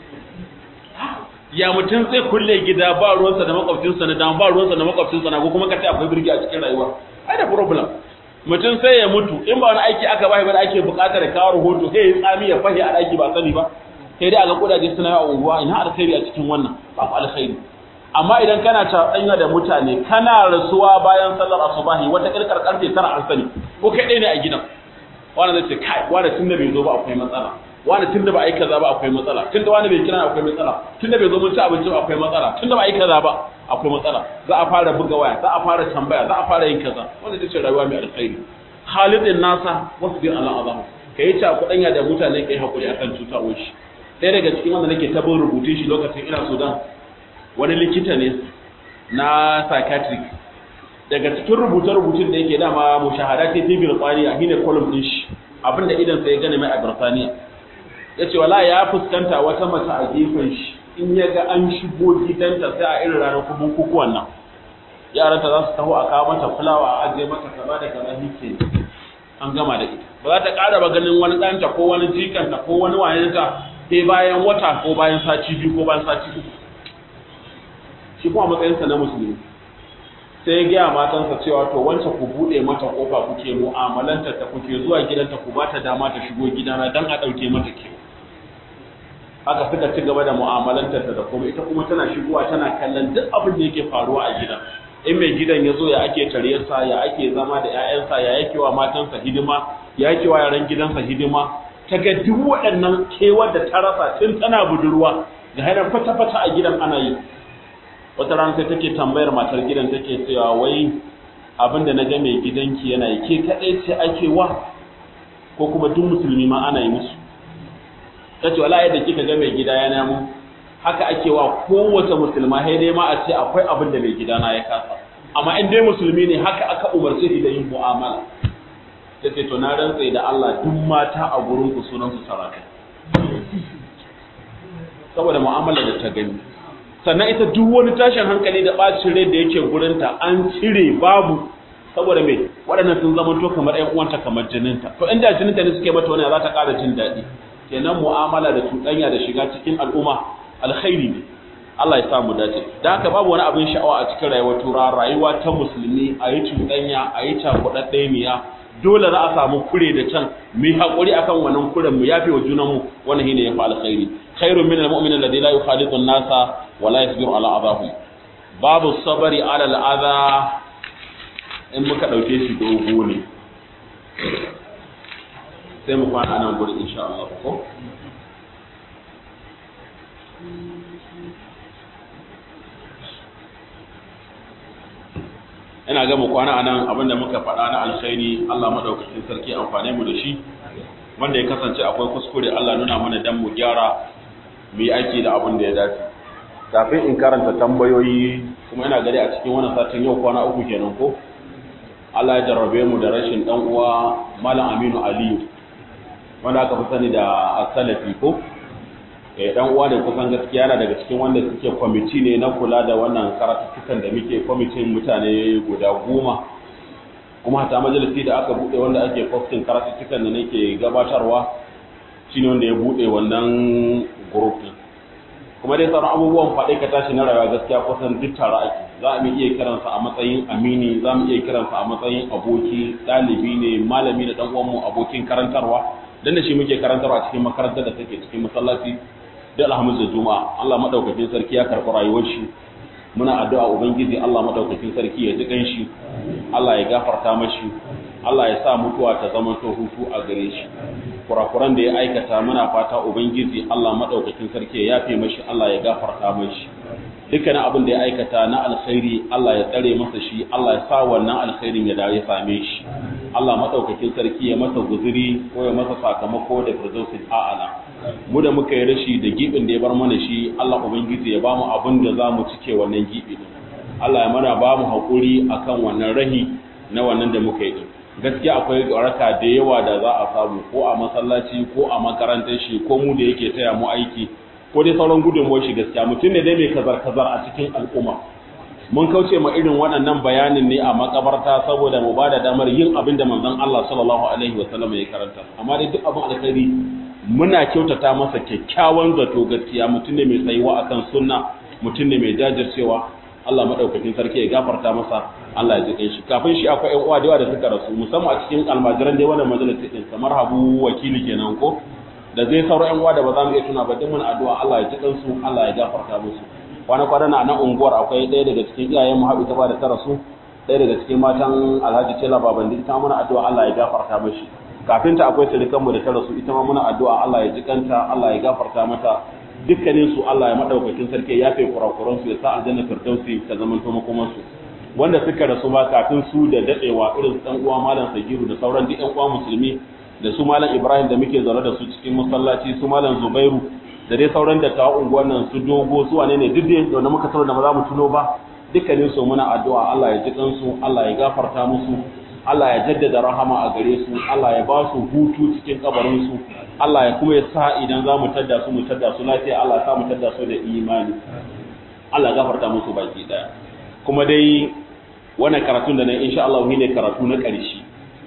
ya mutum zai kulle gida ba ruwansa da makwabcinsa na dama ba ruwansa da makwabcinsa na ko kuma ka ce akwai birgi a cikin rayuwa ai da problem mutum sai ya mutu in ba wani aiki aka bai ba da ake buƙatar kawo rahoto sai ya tsami ya fahi a ɗaki ba sani ba sai dai a ga kudaje suna yawa unguwa ina alkhairi a cikin wannan ba ku alkhairi amma idan kana caɗanya da mutane kana rasuwa bayan sallar asubahi wata ƙirƙar ƙarfe tara an sani ko kai ɗaya ne a gidan wani zai ce kai wani tun da bai zo ba akwai matsala wani tun da ba a yi kaza ba akwai matsala tun da wani bai kira akwai matsala tun da bai zo mun ci abinci ba akwai matsala tun da ba a yi kaza ba akwai matsala za a fara buga waya za a fara tambaya za a fara yin kaza wanda ita ce rayuwa mai alkhairi halidin nasa wasu bin Allah azamu ka yi ta kudanya da mutane kai hakuri akan cutawar shi ɗaya daga cikin wanda nake tabin rubutun shi lokacin ina Sudan wani likita ne na psychiatric daga cikin rubuce-rubutun da yake dama mushahada ce ta Birtaniya shine column din shi abinda idan sai ya gane mai a Birtaniya yace wala ya fuskanta wata mace a gefen shi in ya ga an shigo gidanta sai a irin ranar bukukuwan nan yaranta za su taho a kawo mata fulawa a ajiye mata kaza da kaza hike an gama da ita ba za ta ƙara ba ganin wani ɗanta ko wani jikanta ko wani wayanta sai bayan wata ko bayan sati biyu ko bayan sati uku shi kuma matsayinsa na musulmi sai ya gaya matansa cewa to wancan ku buɗe mata ƙofa kuke mu'amalantar ta kuke zuwa gidanta ku ba ta dama ta shigo gidana don a ɗauke mata kewa haka suka ci gaba da mu'amalantar ta da kuma ita kuma tana shigowa tana kallon duk abin da yake faruwa a gidan in mai gidan ya zo ya ake taryarsa ya ake zama da 'ya'yansa ya yake wa matansa hidima ya yake wa yaran gidansa hidima ta ga duk waɗannan kewar da ta rasa tun tana budurwa ga hainar fata-fata a gidan ana yi wata rana sai take tambayar matar gidan take cewa wai abin da na ga mai gidanki yana yi ke kaɗai ce ake wa ko kuma duk musulmi ma ana yi musu ta ce wala yadda kika ga mai gida ya namu haka ake wa kowace musulma sai dai ma a ce akwai abin da mai gida na ya kasa amma in dai musulmi ne haka aka umarce shi da yin mu'amala ta ce to na rantse da Allah duk mata a gurin ku sunan su sarakai saboda mu'amala da ta gani sannan ita duk wani tashin hankali da bacin rai da yake gurinta an cire babu saboda me waɗannan sun zama to kamar ƴan uwanta kamar jininta to inda jininta ne suke mata wani za ta ƙara jin daɗi kenan mu'amala da cuɗanya da shiga cikin al'umma alkhairi ne Allah ya sa mu dace da haka babu wani abin sha'awa a cikin rayuwar tura rayuwa ta musulmi a yi cuɗanya a yi cakuɗaɗɗe miya dole za a samu kure da can mu yi haƙuri akan wannan kuren mu yafe wa junanmu wannan shine yafi alkhairi khairun min almu'min alladhi la yukhalitu an-nasa wa la yasbiru ala adahum babu sabari ala al-adha in muka dauke shi dogo ne sai mu kwana nan gurin insha Allah ko ina ga mu kwana anan abinda muka faɗa na alkhairi Allah madaukakin sarki amfane mu da shi wanda ya kasance akwai kuskure Allah nuna mana dan mu gyara mu yi aiki da abin da ya dace kafin in karanta tambayoyi kuma ina gari a cikin wannan satin yau kwana uku kenan ko Allah ya jarrabe mu da rashin dan uwa Malam Aminu Aliyu wanda aka fi sani da As-Salafi ko eh dan uwa ne kusan gaskiya yana daga cikin wanda suke kwamiti ne na kula da wannan karatukan da muke kwamitin mutane guda goma kuma hata majalisi da aka bude wanda ake posting karatukan da nake gabatarwa shine wanda ya bude wannan group din kuma dai sauran abubuwan faɗe ka tashi na rayuwa gaskiya kusan duk tare ake za mu iya kiransa a matsayin amini za mu iya kiransa a matsayin aboki ɗalibi ne malami da ɗan uwanmu abokin karantarwa dan da shi muke karantarwa cikin makarantar da take cikin masallaci da alhamdu da juma'a Allah madaukakin sarki ya karɓi rayuwar shi muna addu'a ubangiji Allah madaukakin sarki ya ji shi Allah ya gafarta mashi Allah ya sa mutuwa ta zama to hutu a gare shi kurakuran da ya aikata muna fata ubangiji Allah madaukakin sarki ya yafe mashi Allah ya gafarta mashi dukkanin abin da ya aikata na alkhairi Allah ya tsare masa shi Allah ya sa wannan alkhairin ya dawo ya same shi Allah madaukakin sarki ya masa guzuri ko ya masa sakamako da firdausul a'ala mu da muka yi rashi da gibin da ya bar mana shi Allah ubangiji ya bamu abin da zamu cike wannan gibi din Allah ya mana ba mu haƙuri akan wannan rahi na wannan da muka yi gaskiya akwai waraka da yawa da za a samu ko a masallaci ko a makarantar shi ko mu da yake taya mu aiki ko dai sauran gudunmuwar shi gaskiya mutum ne dai mai kazar-kazar a cikin al'umma mun kauce ma irin waɗannan bayanin ne a makabarta saboda mu bada damar yin abin da manzon Allah sallallahu alaihi wasallam ya karanta amma dai duk abin alkhairi muna kyautata masa kyakkyawan zato gaskiya mutum ne mai tsayuwa akan sunna mutum ne mai jajircewa Allah madaukakin sarki ya gafarta masa Allah ya ji shi kafin shi akwai ƴan uwa da yawa da suka rasu musamman a cikin almajiran dai wannan majalisa din kamar Habu wakili kenan ko da zai sauran ƴan uwa da ba za mu iya tuna ba duk mun addu'a Allah ya ji kansu Allah ya gafarta musu kwana kwana na nan unguwar akwai ɗaya daga cikin iyayen mu haɓu ta ba da ta rasu ɗaya daga cikin matan Alhaji Tela Babandi ita muna addu'a Allah ya gafarta mashi kafin ta akwai sirikan mu da ta rasu ita ma muna addu'a Allah ya ji kanta Allah ya gafarta mata dukkanin su Allah ya madaukakin sarki ya yafe kurakuran su ya sa aljanna firdausi ta zaman to makoman su wanda suka rasu ba kafin su da dadewa irin dan uwa malam Sagiru da sauran duk ƴan uwa musulmi da su malam Ibrahim da muke zaune da su cikin masallaci su malam Zubairu da dai sauran da tawa unguwan nan su dogo su wane ne duk da da muka tsaro da ba za mu tuno ba dukkanin su muna addu'a Allah ya ji kansu Allah ya gafarta musu Allah ya jaddada rahama a gare su Allah ya ba su hutu cikin kabarin su Allah ya kuma ya sa idan za mu tadda su mu tadda su lafiya Allah ya sa mu tadda su da imani Allah ya gafarta musu baki daya kuma dai wannan karatun da nan insha Allah ne karatu na ƙarshe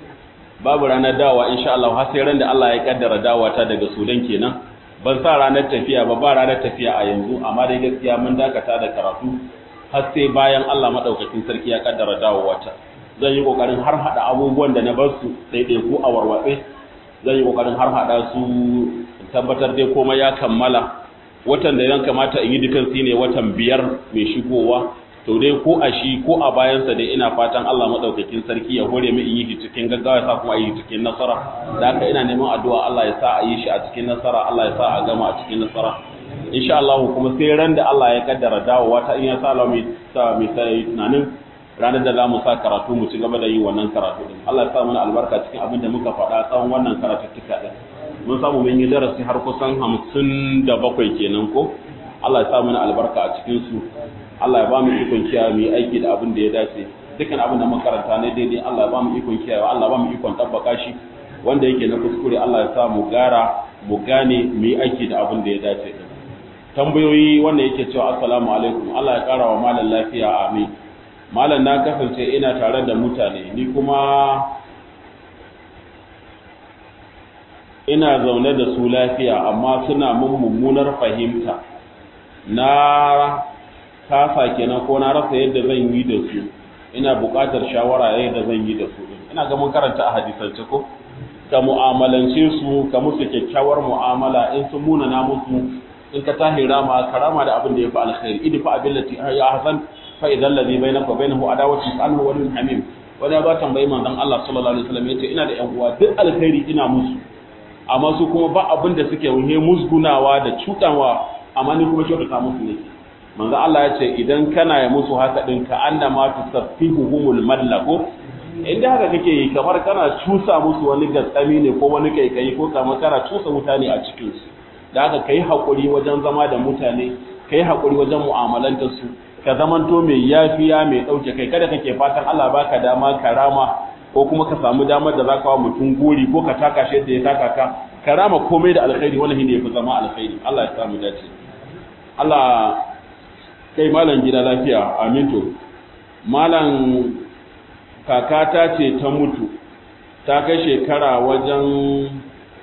babu ranar dawa insha Allah har sai ran da Allah ya kaddara dawa ta daga Sudan kenan ban sa ranar tafiya ba ba ranar tafiya a yanzu amma dai gaskiya mun dakata da karatu har sai bayan Allah madaukakin sarki ya kaddara dawowa ta zan yi kokarin har hada abubuwan da na bar su daidai ko a warwatse zan yi kokarin har hada su tabbatar dai komai ya kammala watan da yan kamata in yi dukan su ne watan biyar mai shigowa to dai ko a shi ko a bayansa dai ina fatan Allah madaukakin sarki ya hore mu in yi cikin gaggawa ya sa kuma yi cikin nasara da haka ina neman addu'a Allah ya sa a yi shi a cikin nasara Allah ya sa a gama a cikin nasara insha Allah kuma sai ran da Allah ya kaddara dawowa ta in ya sa Allah mai sa mai sai tunanin ranar da zamu sa karatu mu ci gaba da yi wannan karatu din Allah ya sa mana albarka cikin abin da muka faɗa tsawon wannan karatuttuka din mun samu mun yi darasi har kusan 57 kenan ko Allah ya sa mana albarka a cikin su Allah ya ba mu ikon kiyaye mu aiki da abin da ya dace dukkan abin da makaranta ne daidai Allah ya ba mu ikon kiyaye Allah ya ba mu ikon tabbaka shi wanda yake na kuskure Allah ya sa mu gara mu gane mu yi aiki da abin da ya dace din tambayoyi wanda yake cewa assalamu alaikum Allah ya kara wa malam lafiya amin malam na kasance ina tare da mutane ni kuma ina zaune da su lafiya amma suna mun mummunar fahimta na kasa kenan ko na rasa yadda zan yi da su ina buƙatar shawara yadda zan yi da su ina ga mun karanta a hadisance ko ka mu'amalance su ka musu kyakkyawar mu'amala in sun muna na musu in ka tahi rama karama da abin da ya fi alkhairi idfa abillati ya hasan fa idan ladhi bainaka wa bainahu adawatu anhu wa hamim wani ba tambayi manzon Allah sallallahu alaihi wasallam yace ina da ƴan uwa duk alkhairi ina musu amma su kuma ba abin da suke wuhe musgunawa da cutawa amma ni kuma kyautata musu ne manzo Allah ya ce idan kana ya musu haka din ka annama tusaffihuhumul mallako inda haka kake yi kamar kana cusa musu wani gatsami ne ko wani kaikayi ko kamar kana cusa wuta ne a cikin su da haka kai hakuri wajen zama da mutane kai hakuri wajen mu'amalantar su ka zamanto mai yafiya mai dauke kai kada kake fatan Allah baka dama karama ko kuma ka samu damar da zaka wa mutum gori ko ka taka shi da ya taka ka karama komai da alkhairi wannan ne yafi zama alkhairi Allah ya samu dace Allah kai malam gida lafiya amin to malam kakata ce ta mutu ta kai shekara wajen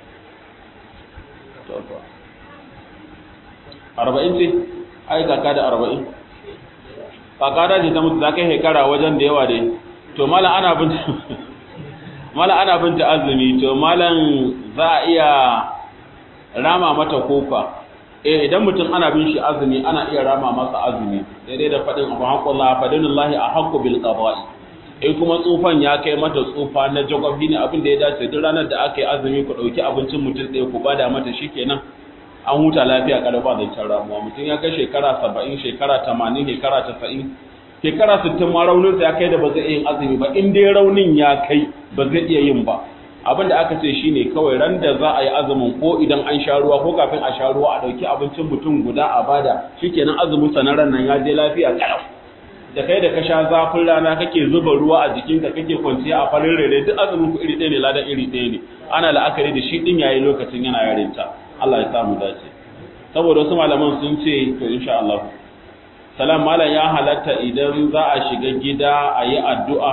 arba'in ce ai kaka da arba'in kakata ce ta mutu ta kai shekara wajen da yawa dai to malam ana bin malam ana binta azumi to malam za a iya rama mata kofa eh idan mutum ana bin shi azumi ana iya rama masa azumi daidai da faɗin abu haƙullah fadinullahi a haƙƙu bil qada'i in kuma tsufan ya kai mata tsufa na jagobi ne abin da ya dace duk ranar da aka yi azumi ku ɗauki abincin mutum ɗaya ku bada mata shikenan an huta lafiya kada ba zancen ramuwa mutum ya kai shekara saba'in shekara tamanin shekara tasa'in shekara sittin ma rauninsa ya kai da ba zai iya yin azumi ba in dai raunin ya kai ba zai iya yin ba abin da aka ce shine kawai ran da za a yi azumin ko idan an sha ruwa ko kafin a sha ruwa a ɗauki abincin mutum guda a bada shikenan azumin sa na ran nan ya je lafiya kalau da kai da ka sha zafin rana kake zuba ruwa a jikinka kake kwanciya a farin rere duk azumin ku iri ɗaya ne ladan iri ɗaya ne ana la'akari da shi din yayi lokacin yana yarinta Allah ya samu dace saboda wasu malaman sun ce to insha Allah salam malam ya halatta idan za a shiga gida a yi addu'a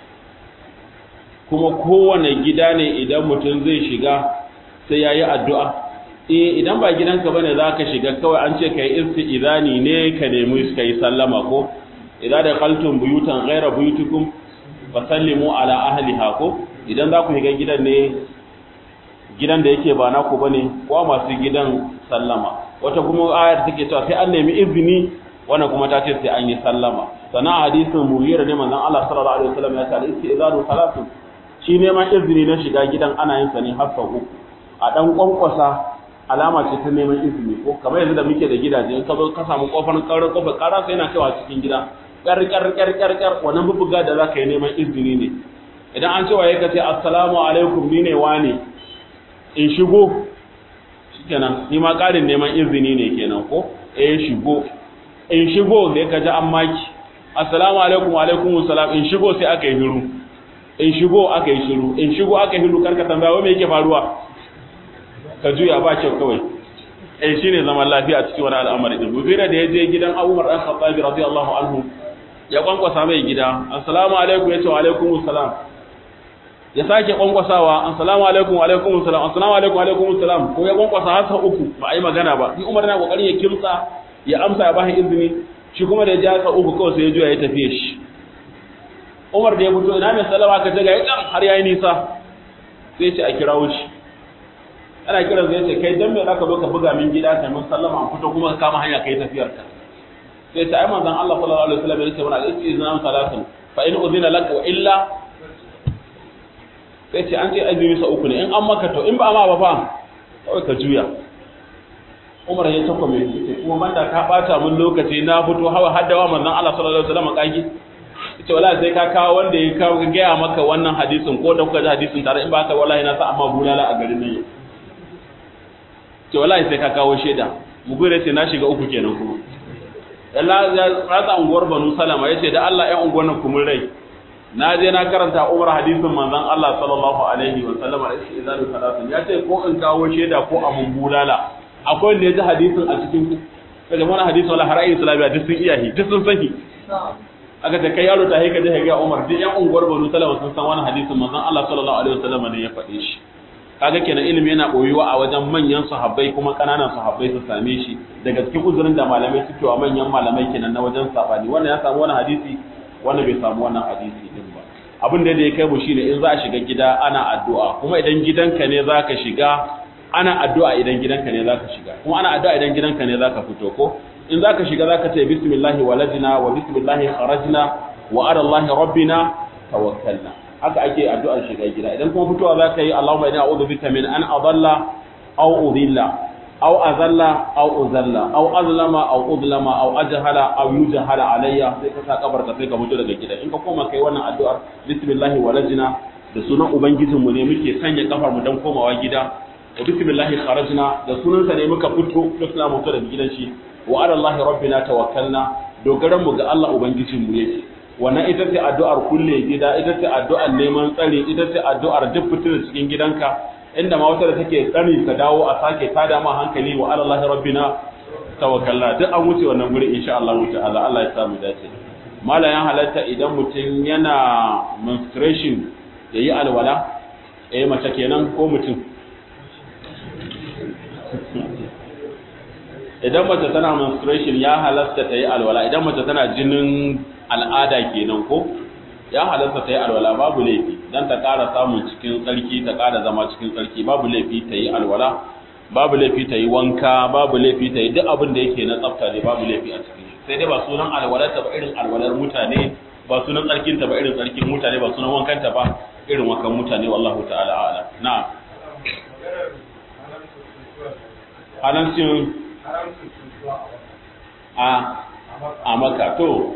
kuma kowane gida ne idan mutum zai shiga sai ya yi addu'a eh idan ba gidanka bane za ka shiga kawai an ce ka yi isti'izani ne ka nemi ka yi sallama ko idan da kaltun buyutan ghaira buyutukum fa sallimu ala ahliha ko idan za ku shiga gidan ne gidan da yake ba naku bane ko masu gidan sallama wata kuma ayar take cewa sai an nemi izini wannan kuma ta ce sai an yi sallama sana hadisin mughira ne manzon Allah sallallahu alaihi wasallam ya ce al-istizanu salatu shi neman izini na shiga gidan ana yin sa ne har sau uku a dan kwankwasa alama ce ta neman izini ko kamar yanzu da muke da gidaje in ka zo ka samu kofar karar kofar kara sai yana kaiwa cikin gida kar kar kar kar kar wannan bubuga da zaka yi neman izini ne idan an ce waye ka ce assalamu alaikum ni ne wane in shigo shikenan ni ma karin neman izini ne kenan ko eh shigo in shigo da ka ji an maki assalamu alaikum wa alaikum assalam in shigo sai aka yi hiru in shigo aka yi shiru in shigo aka yi hiru karka tambaya wai me yake faruwa ka juya ba kyau kawai eh shine zaman lafiya a cikin wani al'amari din bubira da yaje gidan Abu Umar dan Khattab radiyallahu anhu ya kwankwasa mai gida assalamu alaikum yace wa alaikum assalam ya sake kwankwasawa assalamu alaikum wa alaikum assalam assalamu alaikum wa alaikum assalam ko ya kwankwasa har sau uku ba a yi magana ba ni Umar na kokarin ya kimsa ya amsa ya bashi izini shi kuma da ya ji haka uku kawai sai ya juya ya tafiye shi Umar da ya fito ina mai sallama ka ce ga yakan har yayi nisa sai ce a kirawo shi ana kiran zai ce kai dan me zaka zo ka buga min gida kai mun sallama an fito kuma ka kama hanya kai tafiyar ka sai ce ai manzon Allah sallallahu alaihi wasallam ya ce mana al-istiznan salatun fa in udhina lak wa illa sai ce an ce azumi sa uku ne in an maka to in ba ma ba fa kawai ka juya Umar ya tako mai ce kuma banda ka bata mun lokaci na fito hawa haddawa manzon Allah sallallahu alaihi wasallam kage ce wala sai ka kawo wanda ya kawo ga gaya maka wannan hadisin ko da kuka ji hadisin tare in ba ka wallahi na sa amma bulala a garin nan ce wallahi sai ka kawo shaida mu gure ce na shiga uku kenan kuma Allah ya rasa unguwar Banu Salama yace da Allah ya unguwar nan kuma rai na je na karanta Umar hadisin manzon Allah sallallahu alaihi wa sallam a cikin izalul salatin ya ce ko in kawo shaida ko abun bulala akwai wanda ya ji hadisin a cikin ku kaga wannan hadisi wala har ayi islamiya duk sun iyahi duk sun sani aka ta kai yaro ta haika da ga Umar duk yan unguwar Banu Salama sun san wannan hadisin manzon Allah sallallahu alaihi wasallam ne ya faɗe shi kaga kenan ilimi yana boyuwa a wajen manyan sahabbai kuma kananan sahabbai su same shi daga cikin uzurin da malamai suke wa manyan malamai kenan na wajen sabani wannan ya samu wannan hadisi wannan bai samu wannan hadisi din ba abin da ya kai mu shine in za a shiga gida ana addu'a kuma idan gidanka ne zaka shiga ana addu'a idan gidanka ne zaka shiga kuma ana addu'a idan gidanka ne zaka fito ko in za ka shiga za ka ce bismillahi walajina wa bismillahi kharajna wa ala allahi rabbina tawakkalna haka ake addu'ar shiga gida idan kuma fitowa za ka yi allahumma inna a'udhu bika min an adalla aw udilla aw azalla aw uzalla aw azlama aw udlama aw ajhala aw yujhala alayya sai ka sa kabar ka sai ka fito daga gida in ka koma kai wannan addu'ar bismillahi walajina da sunan ubangijinmu ne muke sanya kafar mu dan komawa gida wa bismillahi kharajna da sunansa ne muka fito duk na mutu daga gidan shi wa ala Allah rabbina tawakkalna dogaran mu ga Allah ubangijin mu yake wannan ita ce addu'ar kulle gida ita ce addu'ar neman tsari ita ce addu'ar duk fitar cikin gidanka inda ma wata da take tsari ka dawo a sake tada ma hankali wa ala Allah rabbina tawakkalna duk an wuce wannan guri insha Allah ta'ala Allah ya sa mu dace malayan halatta idan mutum yana menstruation yayi alwala eh mace kenan ko mutum idan mace tana menstruation ya halasta ta yi alwala idan mace tana jinin al'ada kenan ko ya halasta ta yi alwala babu laifi dan ta ƙara samun cikin tsarki ta ƙara zama cikin tsarki babu laifi ta yi alwala babu laifi ta yi wanka babu laifi ta yi duk abin da yake na tsafta ne babu laifi a cikin sai dai ba sunan alwalar ta ba irin alwalar mutane ba sunan tsarkin ta ba irin tsarkin mutane ba sunan wankan ta ba irin wankan mutane wallahu ta'ala a'lam na'am halancin a a maka to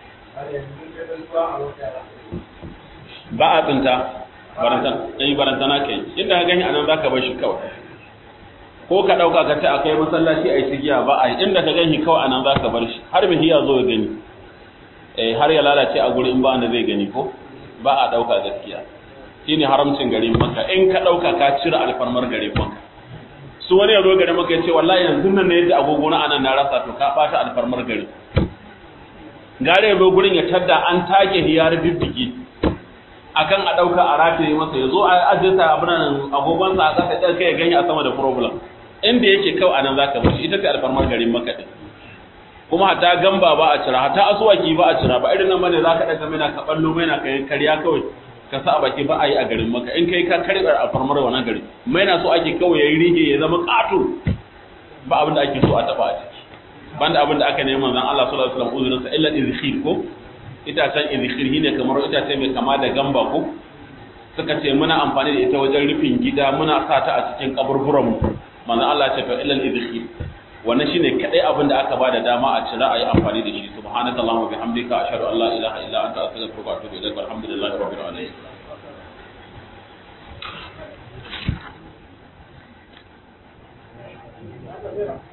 ba a tsinta ɗanyi barantana kai inda ka gani anan za ka bar shi kawai ko ka ɗauka ka ta a kai masallaci a yi sigiya ba a yi inda ka gani kawai anan za ka bar shi har mai hiya zo ya gani eh har ya lalace a gurin ba wanda zai gani ko ba a dauka gaskiya shine haramcin garin maka in ka dauka ka cire alfarmar garin maka su wani ya zo garin maka ya ce wallahi yanzu nan ne yadda agogo na anan na rasa to ka bata alfarmar garin gare ya zo gurin ya tadda an take hiyar bibbigi akan a dauka a rataye masa ya zo a ajiyarsa abin agogonsa a kasa ɗan kai ya ganye a sama da problem inda yake kawai anan zaka bar ita ce alfarmar garin maka din kuma hatta gamba ba a cira hatta asuwaki ba a cira ba irin nan bane zaka daga mina ka ballo maina kai kariya kawai ka sa a baki ba a yi a garin maka in kai ka karbar alfarmar wannan gari maina so ake kawai yayi rige ya zama kato ba abin da ake so a taba a ciki banda abin da aka nemi manzon Allah sallallahu alaihi wasallam uzurinsa illa izkhir ko itacen izkhir ne kamar itace mai kama da gamba ko suka ce muna amfani da ita wajen rufin gida muna sa ta a cikin kaburburan mu manzon Allah ya ce to illa izkhir wannan shine kadai abin da aka bada dama a cira ayi amfani da shi subhanakallahumma wa bihamdika ashhadu an la ilaha illa anta astaghfiruka wa atubu ilaik walhamdulillahi rabbil alamin